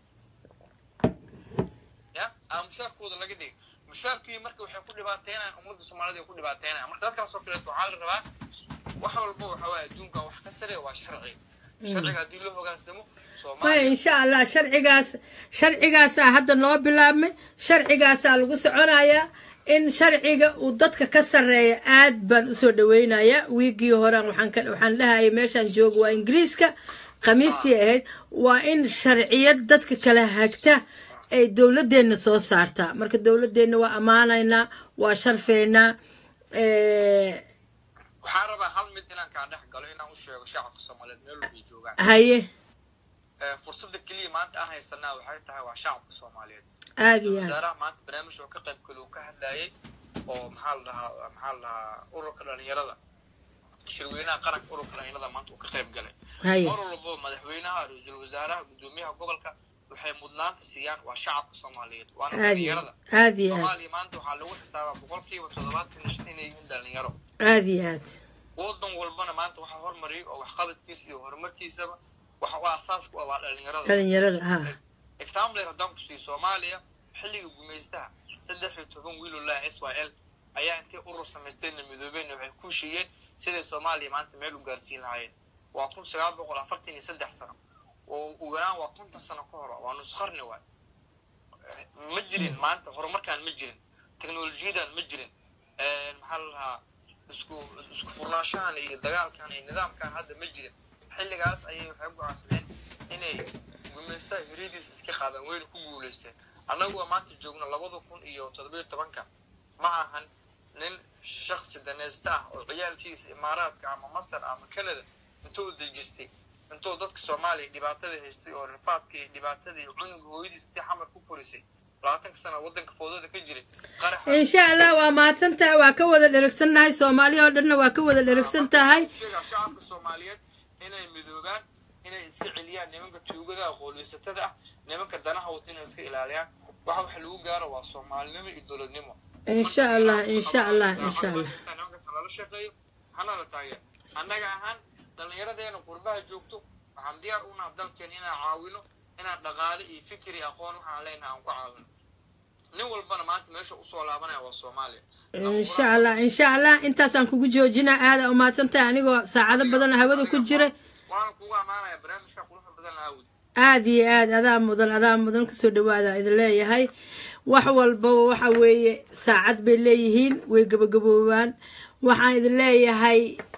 ya aa mushaarkooda laga dhigay mushaarkii marka waxay ku dhibaateynayaan ummadda soomaalida ay ku dhibaateynayaan marka dadkaas oo kaleeto waxaa la rabaa wax walba waxa waaye adduunka wax ka sare waa sharci sharciga haddii loo hogaansamo maya soomaaliya insha allah sharcigaas sharcigaasaa hadda noo bilaabmay sharcigaasaa lagu soconayaa in sharciga uu dadka ka sarreeya aad baan usoo dhaweynayaa wiigii horean waxaan ka waxaan dhahayay meeshaan joogo waa ingiriiska khamiistii ahayd waa in sharciyad dadka kala hagta ay dowladeenna soo saartaa marka dowladeenna waa ammaanaynaa waa sharfaynaa waxaan rabaa hal mid inaan kaa dhex galo inaan u sheego shacabka soomaaliyeed meel walbay joogaan haye Eh, fursadda keliya maanta aan haysanaa waxay tahay waa shacabka soomaaliyeed aada iyo aad wasaaraha maanta barnaamij oo ka qayb galo uu ka hadlayay oo maxaa la dhahaa maxaa la dhahaa ururka dhalinyarada shirweynaha qaranka ururka dhalinyarada maanta uu ka qayb galay haye mar walbo madaxweynaha ra-iisul wasaaraha gudoomiyaha gobolka waxay mudnaanta siiyaan waa shacabka soomaaliyeed waana aada iyo dhalinyarada aada iyo aad soomaaliya maanta waxaa lagu xisaabaa boqolkiiba toddobaatan iyo shan inay yihiin dhalinyaro aada iyo aad waddan walbana maanta waxaa hormariyay oo waxqabadkiisa iyo horumarkiisaba waxa u aasaaska u ah waa dhalinyarada dhalinyarada ha example haddaan ku siiyo soomaaliya xilliga gumaystaha saddex iyo toban wiil oo laa s y l ayaa intay urur samaysteenna midoobeenna waxay ku heshiiyeen siday soomaaliya maanta meel u gaarsiin lahaayeen waa kun sagaal boqol afartan iyo saddex sano oo ugu yaraan waa konton sano ka hor waa nus qarni waay ma jirin maanta horumarkaan ma jirin teknolojiyadan ma jirin maxaa la lahaa isku isku furnaanshahan iyo dagaalkan iyo nidaamkan hadda ma jirin xilligaas ayay waxay go-aansadeen inay gumaystaha hiridiis iska qaadaan wayna ku guulaysteen annaguwa maanta joogno labada kun iyo toddobiyo tobanka ma ahan nin shaksi danaysta ah oo ciyaalkiisa imaaraadka ama masar ama canada intuu u dejistay intuu dadka soomaaliya dhibaatada haystay oo rifaadka iyo dhibaatada iyo cunuga hooyadiis intii xamar ku korisay labaatanka sana waddanka foodada ka jiray qaraxa insha allah waa mahadsan tahay waa ka wada dheragsannahay soomaaliya oo dhanna waa ka wada dheragsan tahay sheegaa shacabka soomaaliyeed inay midoobaan inay iska celiyaan nimanka tuugada qooliysatada ah nimanka danaha wata inay iska ilaaliyaan waxa waxa lagu gaaro waa soomaalinimo iyo dowladnimo insha allah insha allah insha allah nimankaas lala shaqeeyo hana la taageer annaga ahaan dhallinyaradeena qurbaha joogto waxaan diyaar u naha dalkeena inaan caawino inaan dhaqaale iyo fikir iyo aqoon waxaan leenahay aan ku caawino nin walbana maanta meesha usoo laabanaya waa soomaaliya insha allah insha allah intaasaan kugu joojinaa aada u mahadsan tahay anigoo saacado badan hawada ku jira waana kugu ammaanaya barnaamijka quruxda badan aawud aada iyo aad adaa mudan adaa mudan kusoo dhawaada idin leeyahay wax walbaba waxa weeye saacad bay leeyihiin way gabagaboobaan waxaan idin leeyahay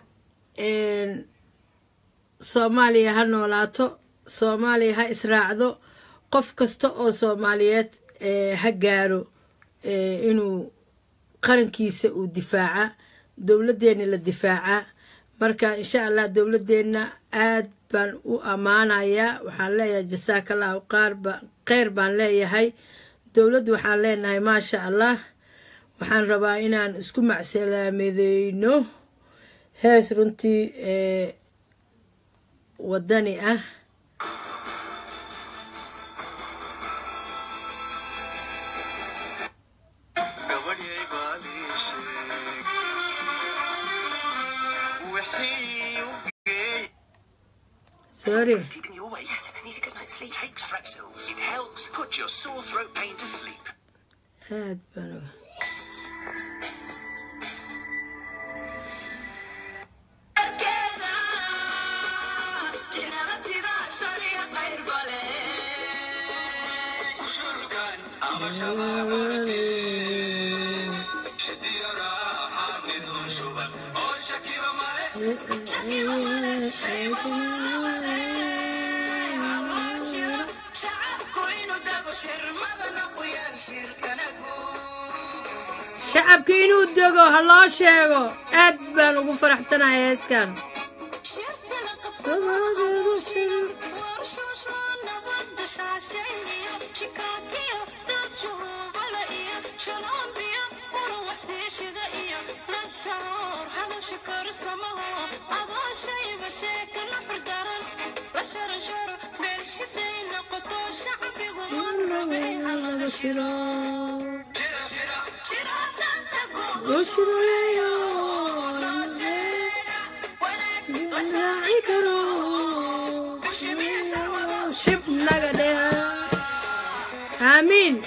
soomaaliya ha noolaato soomaaliya ha israacdo qof kasta oo soomaaliyeed ha gaaro inuu qarankiisa uu difaaca dowladdeena la difaaca marka insha allah dowladdeena aad baan u ammaanayaa waxaan leeyahay jasaakallahu qaarba kheyr baan leeyahay dowladdu waxaan leenahay maasha allah waxaan rabaa inaan isku macsalaamadeyno hees runtii wadani ah gabadhyay baalii sheeg wixii u geey sorry keeping you awake. Yes, and I need a good night's sleep. Take Strepsils. It helps put your sore throat pain to sleep. aad baan uga shacabka inuu dego ha loo sheego aad baan ugu faraxsanahay heeskan shib naga dheh aamiin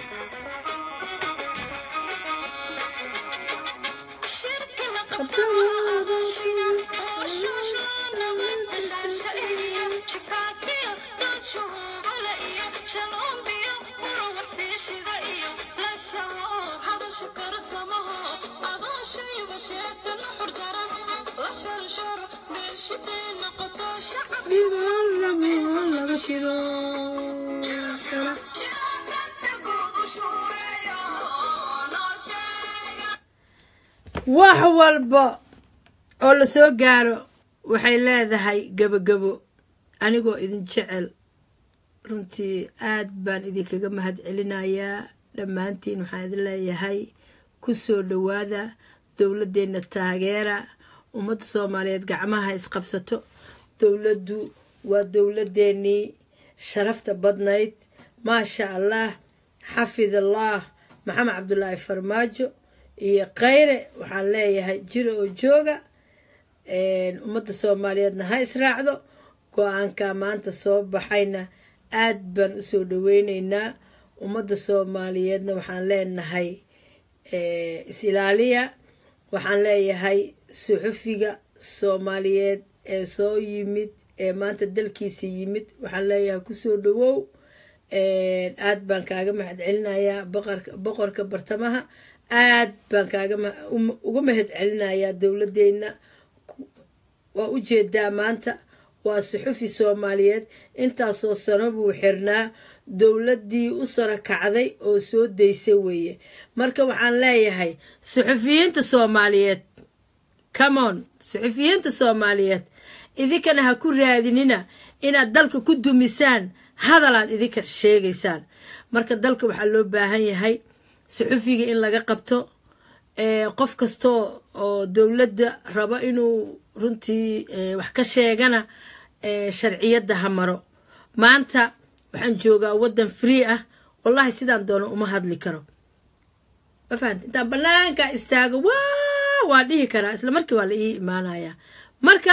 wax walba oo la soo gaaro waxay leedahay gebogebo anigoo idin jecel runtii aad baan idinkaga mahad celinayaa dhammaantiin waxaan idin leeyahay ku soo dhowaada dowladdeenna taageera ummadda soomaaliyeed gacmaha isqabsato dowladdu waa dowladdeenii sharafta badnayd maasha allah xafid allah maxamed cabdulaahi farmaajo iyo khayre waxaan leeyahay jiro oo jooga ummadda soomaaliyeedna ha israacdo go-aanka maanta soo baxayna aad baan usoo dhaweyneynaa ummadda soomaaliyeedna waxaan leenahay is-ilaaliya waxaan leeyahay suxufiga soomaaliyeed ee soo yimid ee maanta dalkiisa yimid waxaan leeyahay kusoo dhawow aad baan kaaga mahad celinayaa boqorka boqorka bartamaha aad baan kaaga ma- um- uga mahad celinayaa dowladdeena waa u jeedaa maanta waa suxufi soomaaliyeed intaasoo sano buu xirnaa dowladdii u sara kacday oo soo daysay weeye marka waxaan leeyahay suxufiyiinta soomaaliyeed camon suxufiyiinta soomaaliyeed idinkana ha ku raadinina inaad dalka ku dumisaan hadalaad idinka sheegaysaan marka dalka waxaa loo baahan yahay suxufiga in laga qabto ee, qof kastoo oo dowladda rabo inuu runtii ee, wax ka sheegana ee, sharciyadda ha maro maanta waxaan joogaa waddan free ah wallahi sidaan doono uma hadli karo ma fahamta intaan banaanka istaago waa waa dhihi karaa isla markii waa la ii imaanayaa marka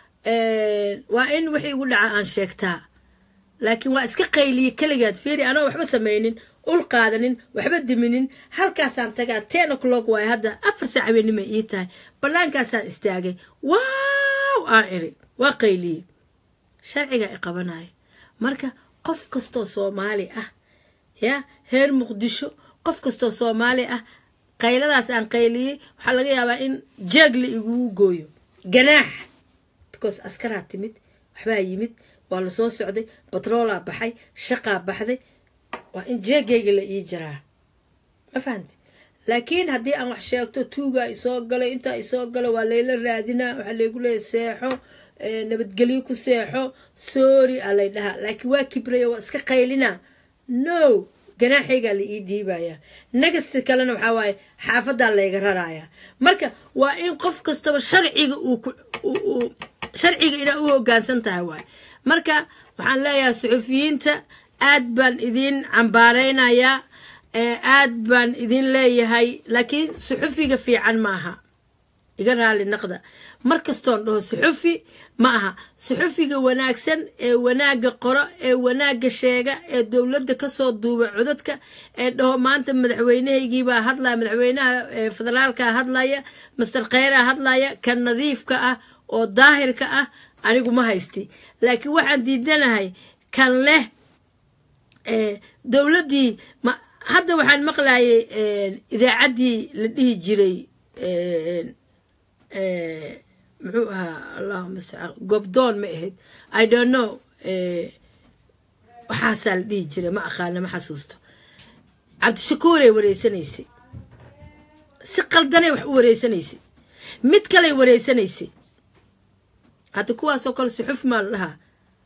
ee, waa in wixii igu dhaca aan sheegtaa laakiin waa iska qayliye keligaad fiiri anoo waxba samaynin ul qaadanin waxba diminin halkaasaan tagaa ten o'clock waay hadda afar saac habeenimay ii tahay banaankaasaan istaagay waaw aan iri waa qayliye sharcigaa i qabanaya marka qof kastoo soomaali ah ya heer muqdisho qof kastoo soomaali ah qayladaas aan qayliyey waxaa laga yaabaa in jeegla igugu gooyo ganaax because askaraa timid waxbaa yimid waa la soo socday batroolaa baxay shaqaa baxday waa in jeegayga la ii jiraa ma fahamti laakiin haddii aan wax sheegto tuugaa isoo galay intaa isoo gala waa layla raadinaa waxaa laygu leeya seexo ee, nabadgelyo ku seexo sorry aa lay dhahaa laakiin waa kibraya waa iska qaylinaa no ganaaxaygaa la ii dhiibaya nagasta kalena waxaa waaye xaafadaa layga raraaya marka waa in qof kastaba sharciga uu ku uu- uu sharciga inaa u hogaansan tahay waaye marka waxaan leeyahay suxufiyiinta aad baan idin cambaareynayaa ee, aad baan idin leeyahay laakiin suxufiga fiican maaha iga raali naqda mar kastoon dhaho suxufi ma aha suxufiga wanaagsan ee wanaagga qoro ee wanaagga sheega ee dowladda kasoo duuba codadka ee dhaho maanta madaxweynehaygiibaa hadlaya madaxweynaha ee federaalka hadlaya master kheyraa hadlaya kan nadiifka ah oo daahirka ah anigu ma haysti laakiin waxaan diidanahay kan leh ee, dowladdii ma hadda waxaan maqlayay idaacaddii la dhihi jiray ee, ee, muxuu ahaa allahuma mustacaan gobdoon ma ahayd i don't know ee, waxaasaa la dhihi jiray ma aqaana ma xasuusto cabdishakuuray wareysanaysay si qaldanay wax u wareysanaysay mid kaley wareysanaysay hadda kuwaasoo kale suxuf maa la dhahaa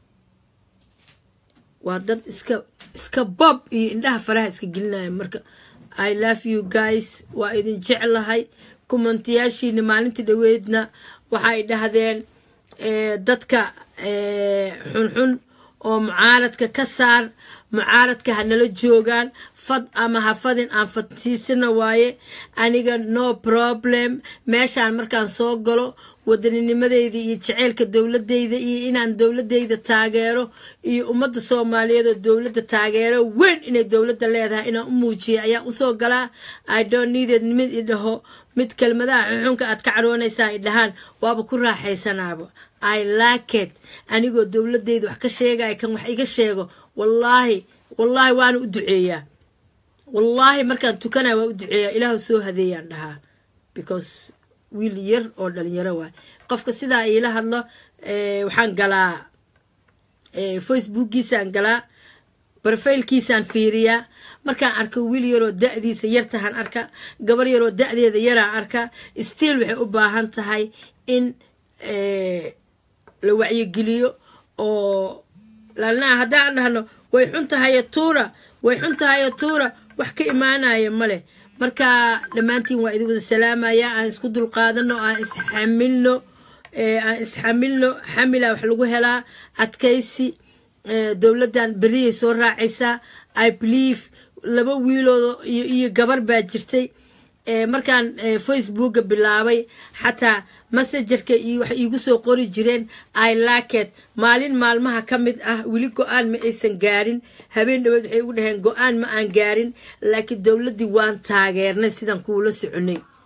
waa dad iska iska bob iyo indhaha faraha iska gelinaya marka i love you guys waa idin jeclahay kumantiyaashiina maalintii dhoweedna waxay dhahdeen eh, dadka eh, xunxun oo mucaaradka ka saar mucaaradka ha nala joogaan fad ama ha fadin aan fadsiisana waaye aniga no problem meeshaan markaan soo galo waddaninimadeyda iyo jaceylka dowladeyda iyo inaan dowladeyda taageero iyo ummadda soomaaliyeed oo dowladda taageero weyn inay dowladda leedahay inaan u muujiya ayaan usoo galaa i don't need it mid idhaho mid kelmadaha xuxunka aad ka cadhoonaysaan idhahaan waaba ku raaxaysanaaba i like it anigoo dowladeyda wax ka sheegaya kan wax iga sheego wallaahi wallaahi waana u duceeyaa wallaahi markaan tukanaya waa u duceeyaa ilaahu soo hadeeyaan dhahaa because wiil yar oo dhalinyaro waay qofka sidaa iila hadlo eh, waxaan galaa eh, facebookgiisaan galaa barfaylkiisaan fiiriyaa markaan arko wiil yaroo da-diisa yartahan arka gabar yaroo da-deeda yaraan arka stiil waxay u baahan tahay in eh, la wacyigeliyo oo lanaa haddaan dhahno way xun tahayo tuura way xun tahayo tuura wax ka imaanaya male marka dhammaantiin waa idin wada salaamaya aan isku dulqaadano aan isxamilno ee, aan isxamilno xamila wax lagu helaa adkaysi ee, dowladdan beriyay soo raacaysaa i believe laba wiilooda iyo iyo gabar baa jirtay ee, markaan ee, facebooka bilaabay xataa messengerka iyo wax iigu soo qori jireen i laket maalin maalmaha ka mid ah weli go-aan ma aysan gaarin habeen dhaweed waxay ugu dhaheen go-aan ma aan gaarin laakiin dowladdii waan taageernay sidaan kuula soconay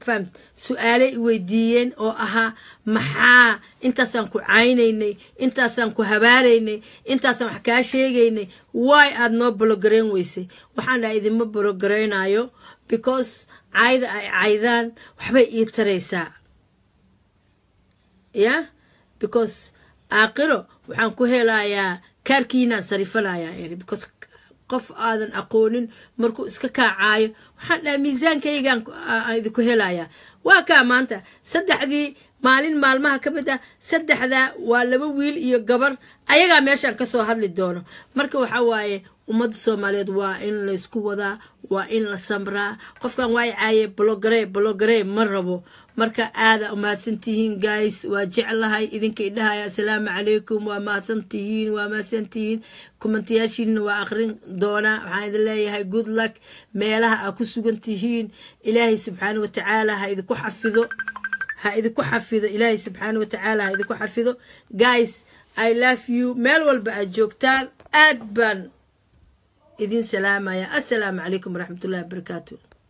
fahamt su-aale i weydiiyeen oo ahaa maxaa intaasaan ku caynaynay intaasaan ku habaaraynay intaasaan wax kaa sheegaynay waay aad noo bologareyn weysay waxaan dhaha idinma bologaraynayo because cayda ay caydaan waxbay ii taraysaa ya because aakhiro waxaan ku helayaa kaarkiinaan sarifanayaa eri because qof aadan aqoonin markuu iska kaacaayo waxaan dhaha miisaankaygaan idinku helayaa waa kaa maanta saddexdii maalin maalmaha ka mid ah saddexdaa waa laba wiil iyo gabar ayagaa meeshaan kasoo hadli doono marka waxa waaye ummadda soomaaliyeed waa in laysku wadaa waa in la samraa qofkan waa caaye bologare bologare ma rabo marka aada umahadsantihiin guys waa jeclahay idinka idhahaya asalaamu calaykum waa mahadsantihiin waa mahadsantihiin kumantayaashiina waa akrin doonaa waxaan idin leeyahay good luck meelaha aa ku sugan tihiin ilaahay subxaana watacaala ha idinku xafido ha idinku xafido ilaahay subxaana watacaala ha idinku xafido guys i love you meel walba aad joogtaan aad baan idin salaamaya assalaamu calaykum waraxmatullahi wabarakaatu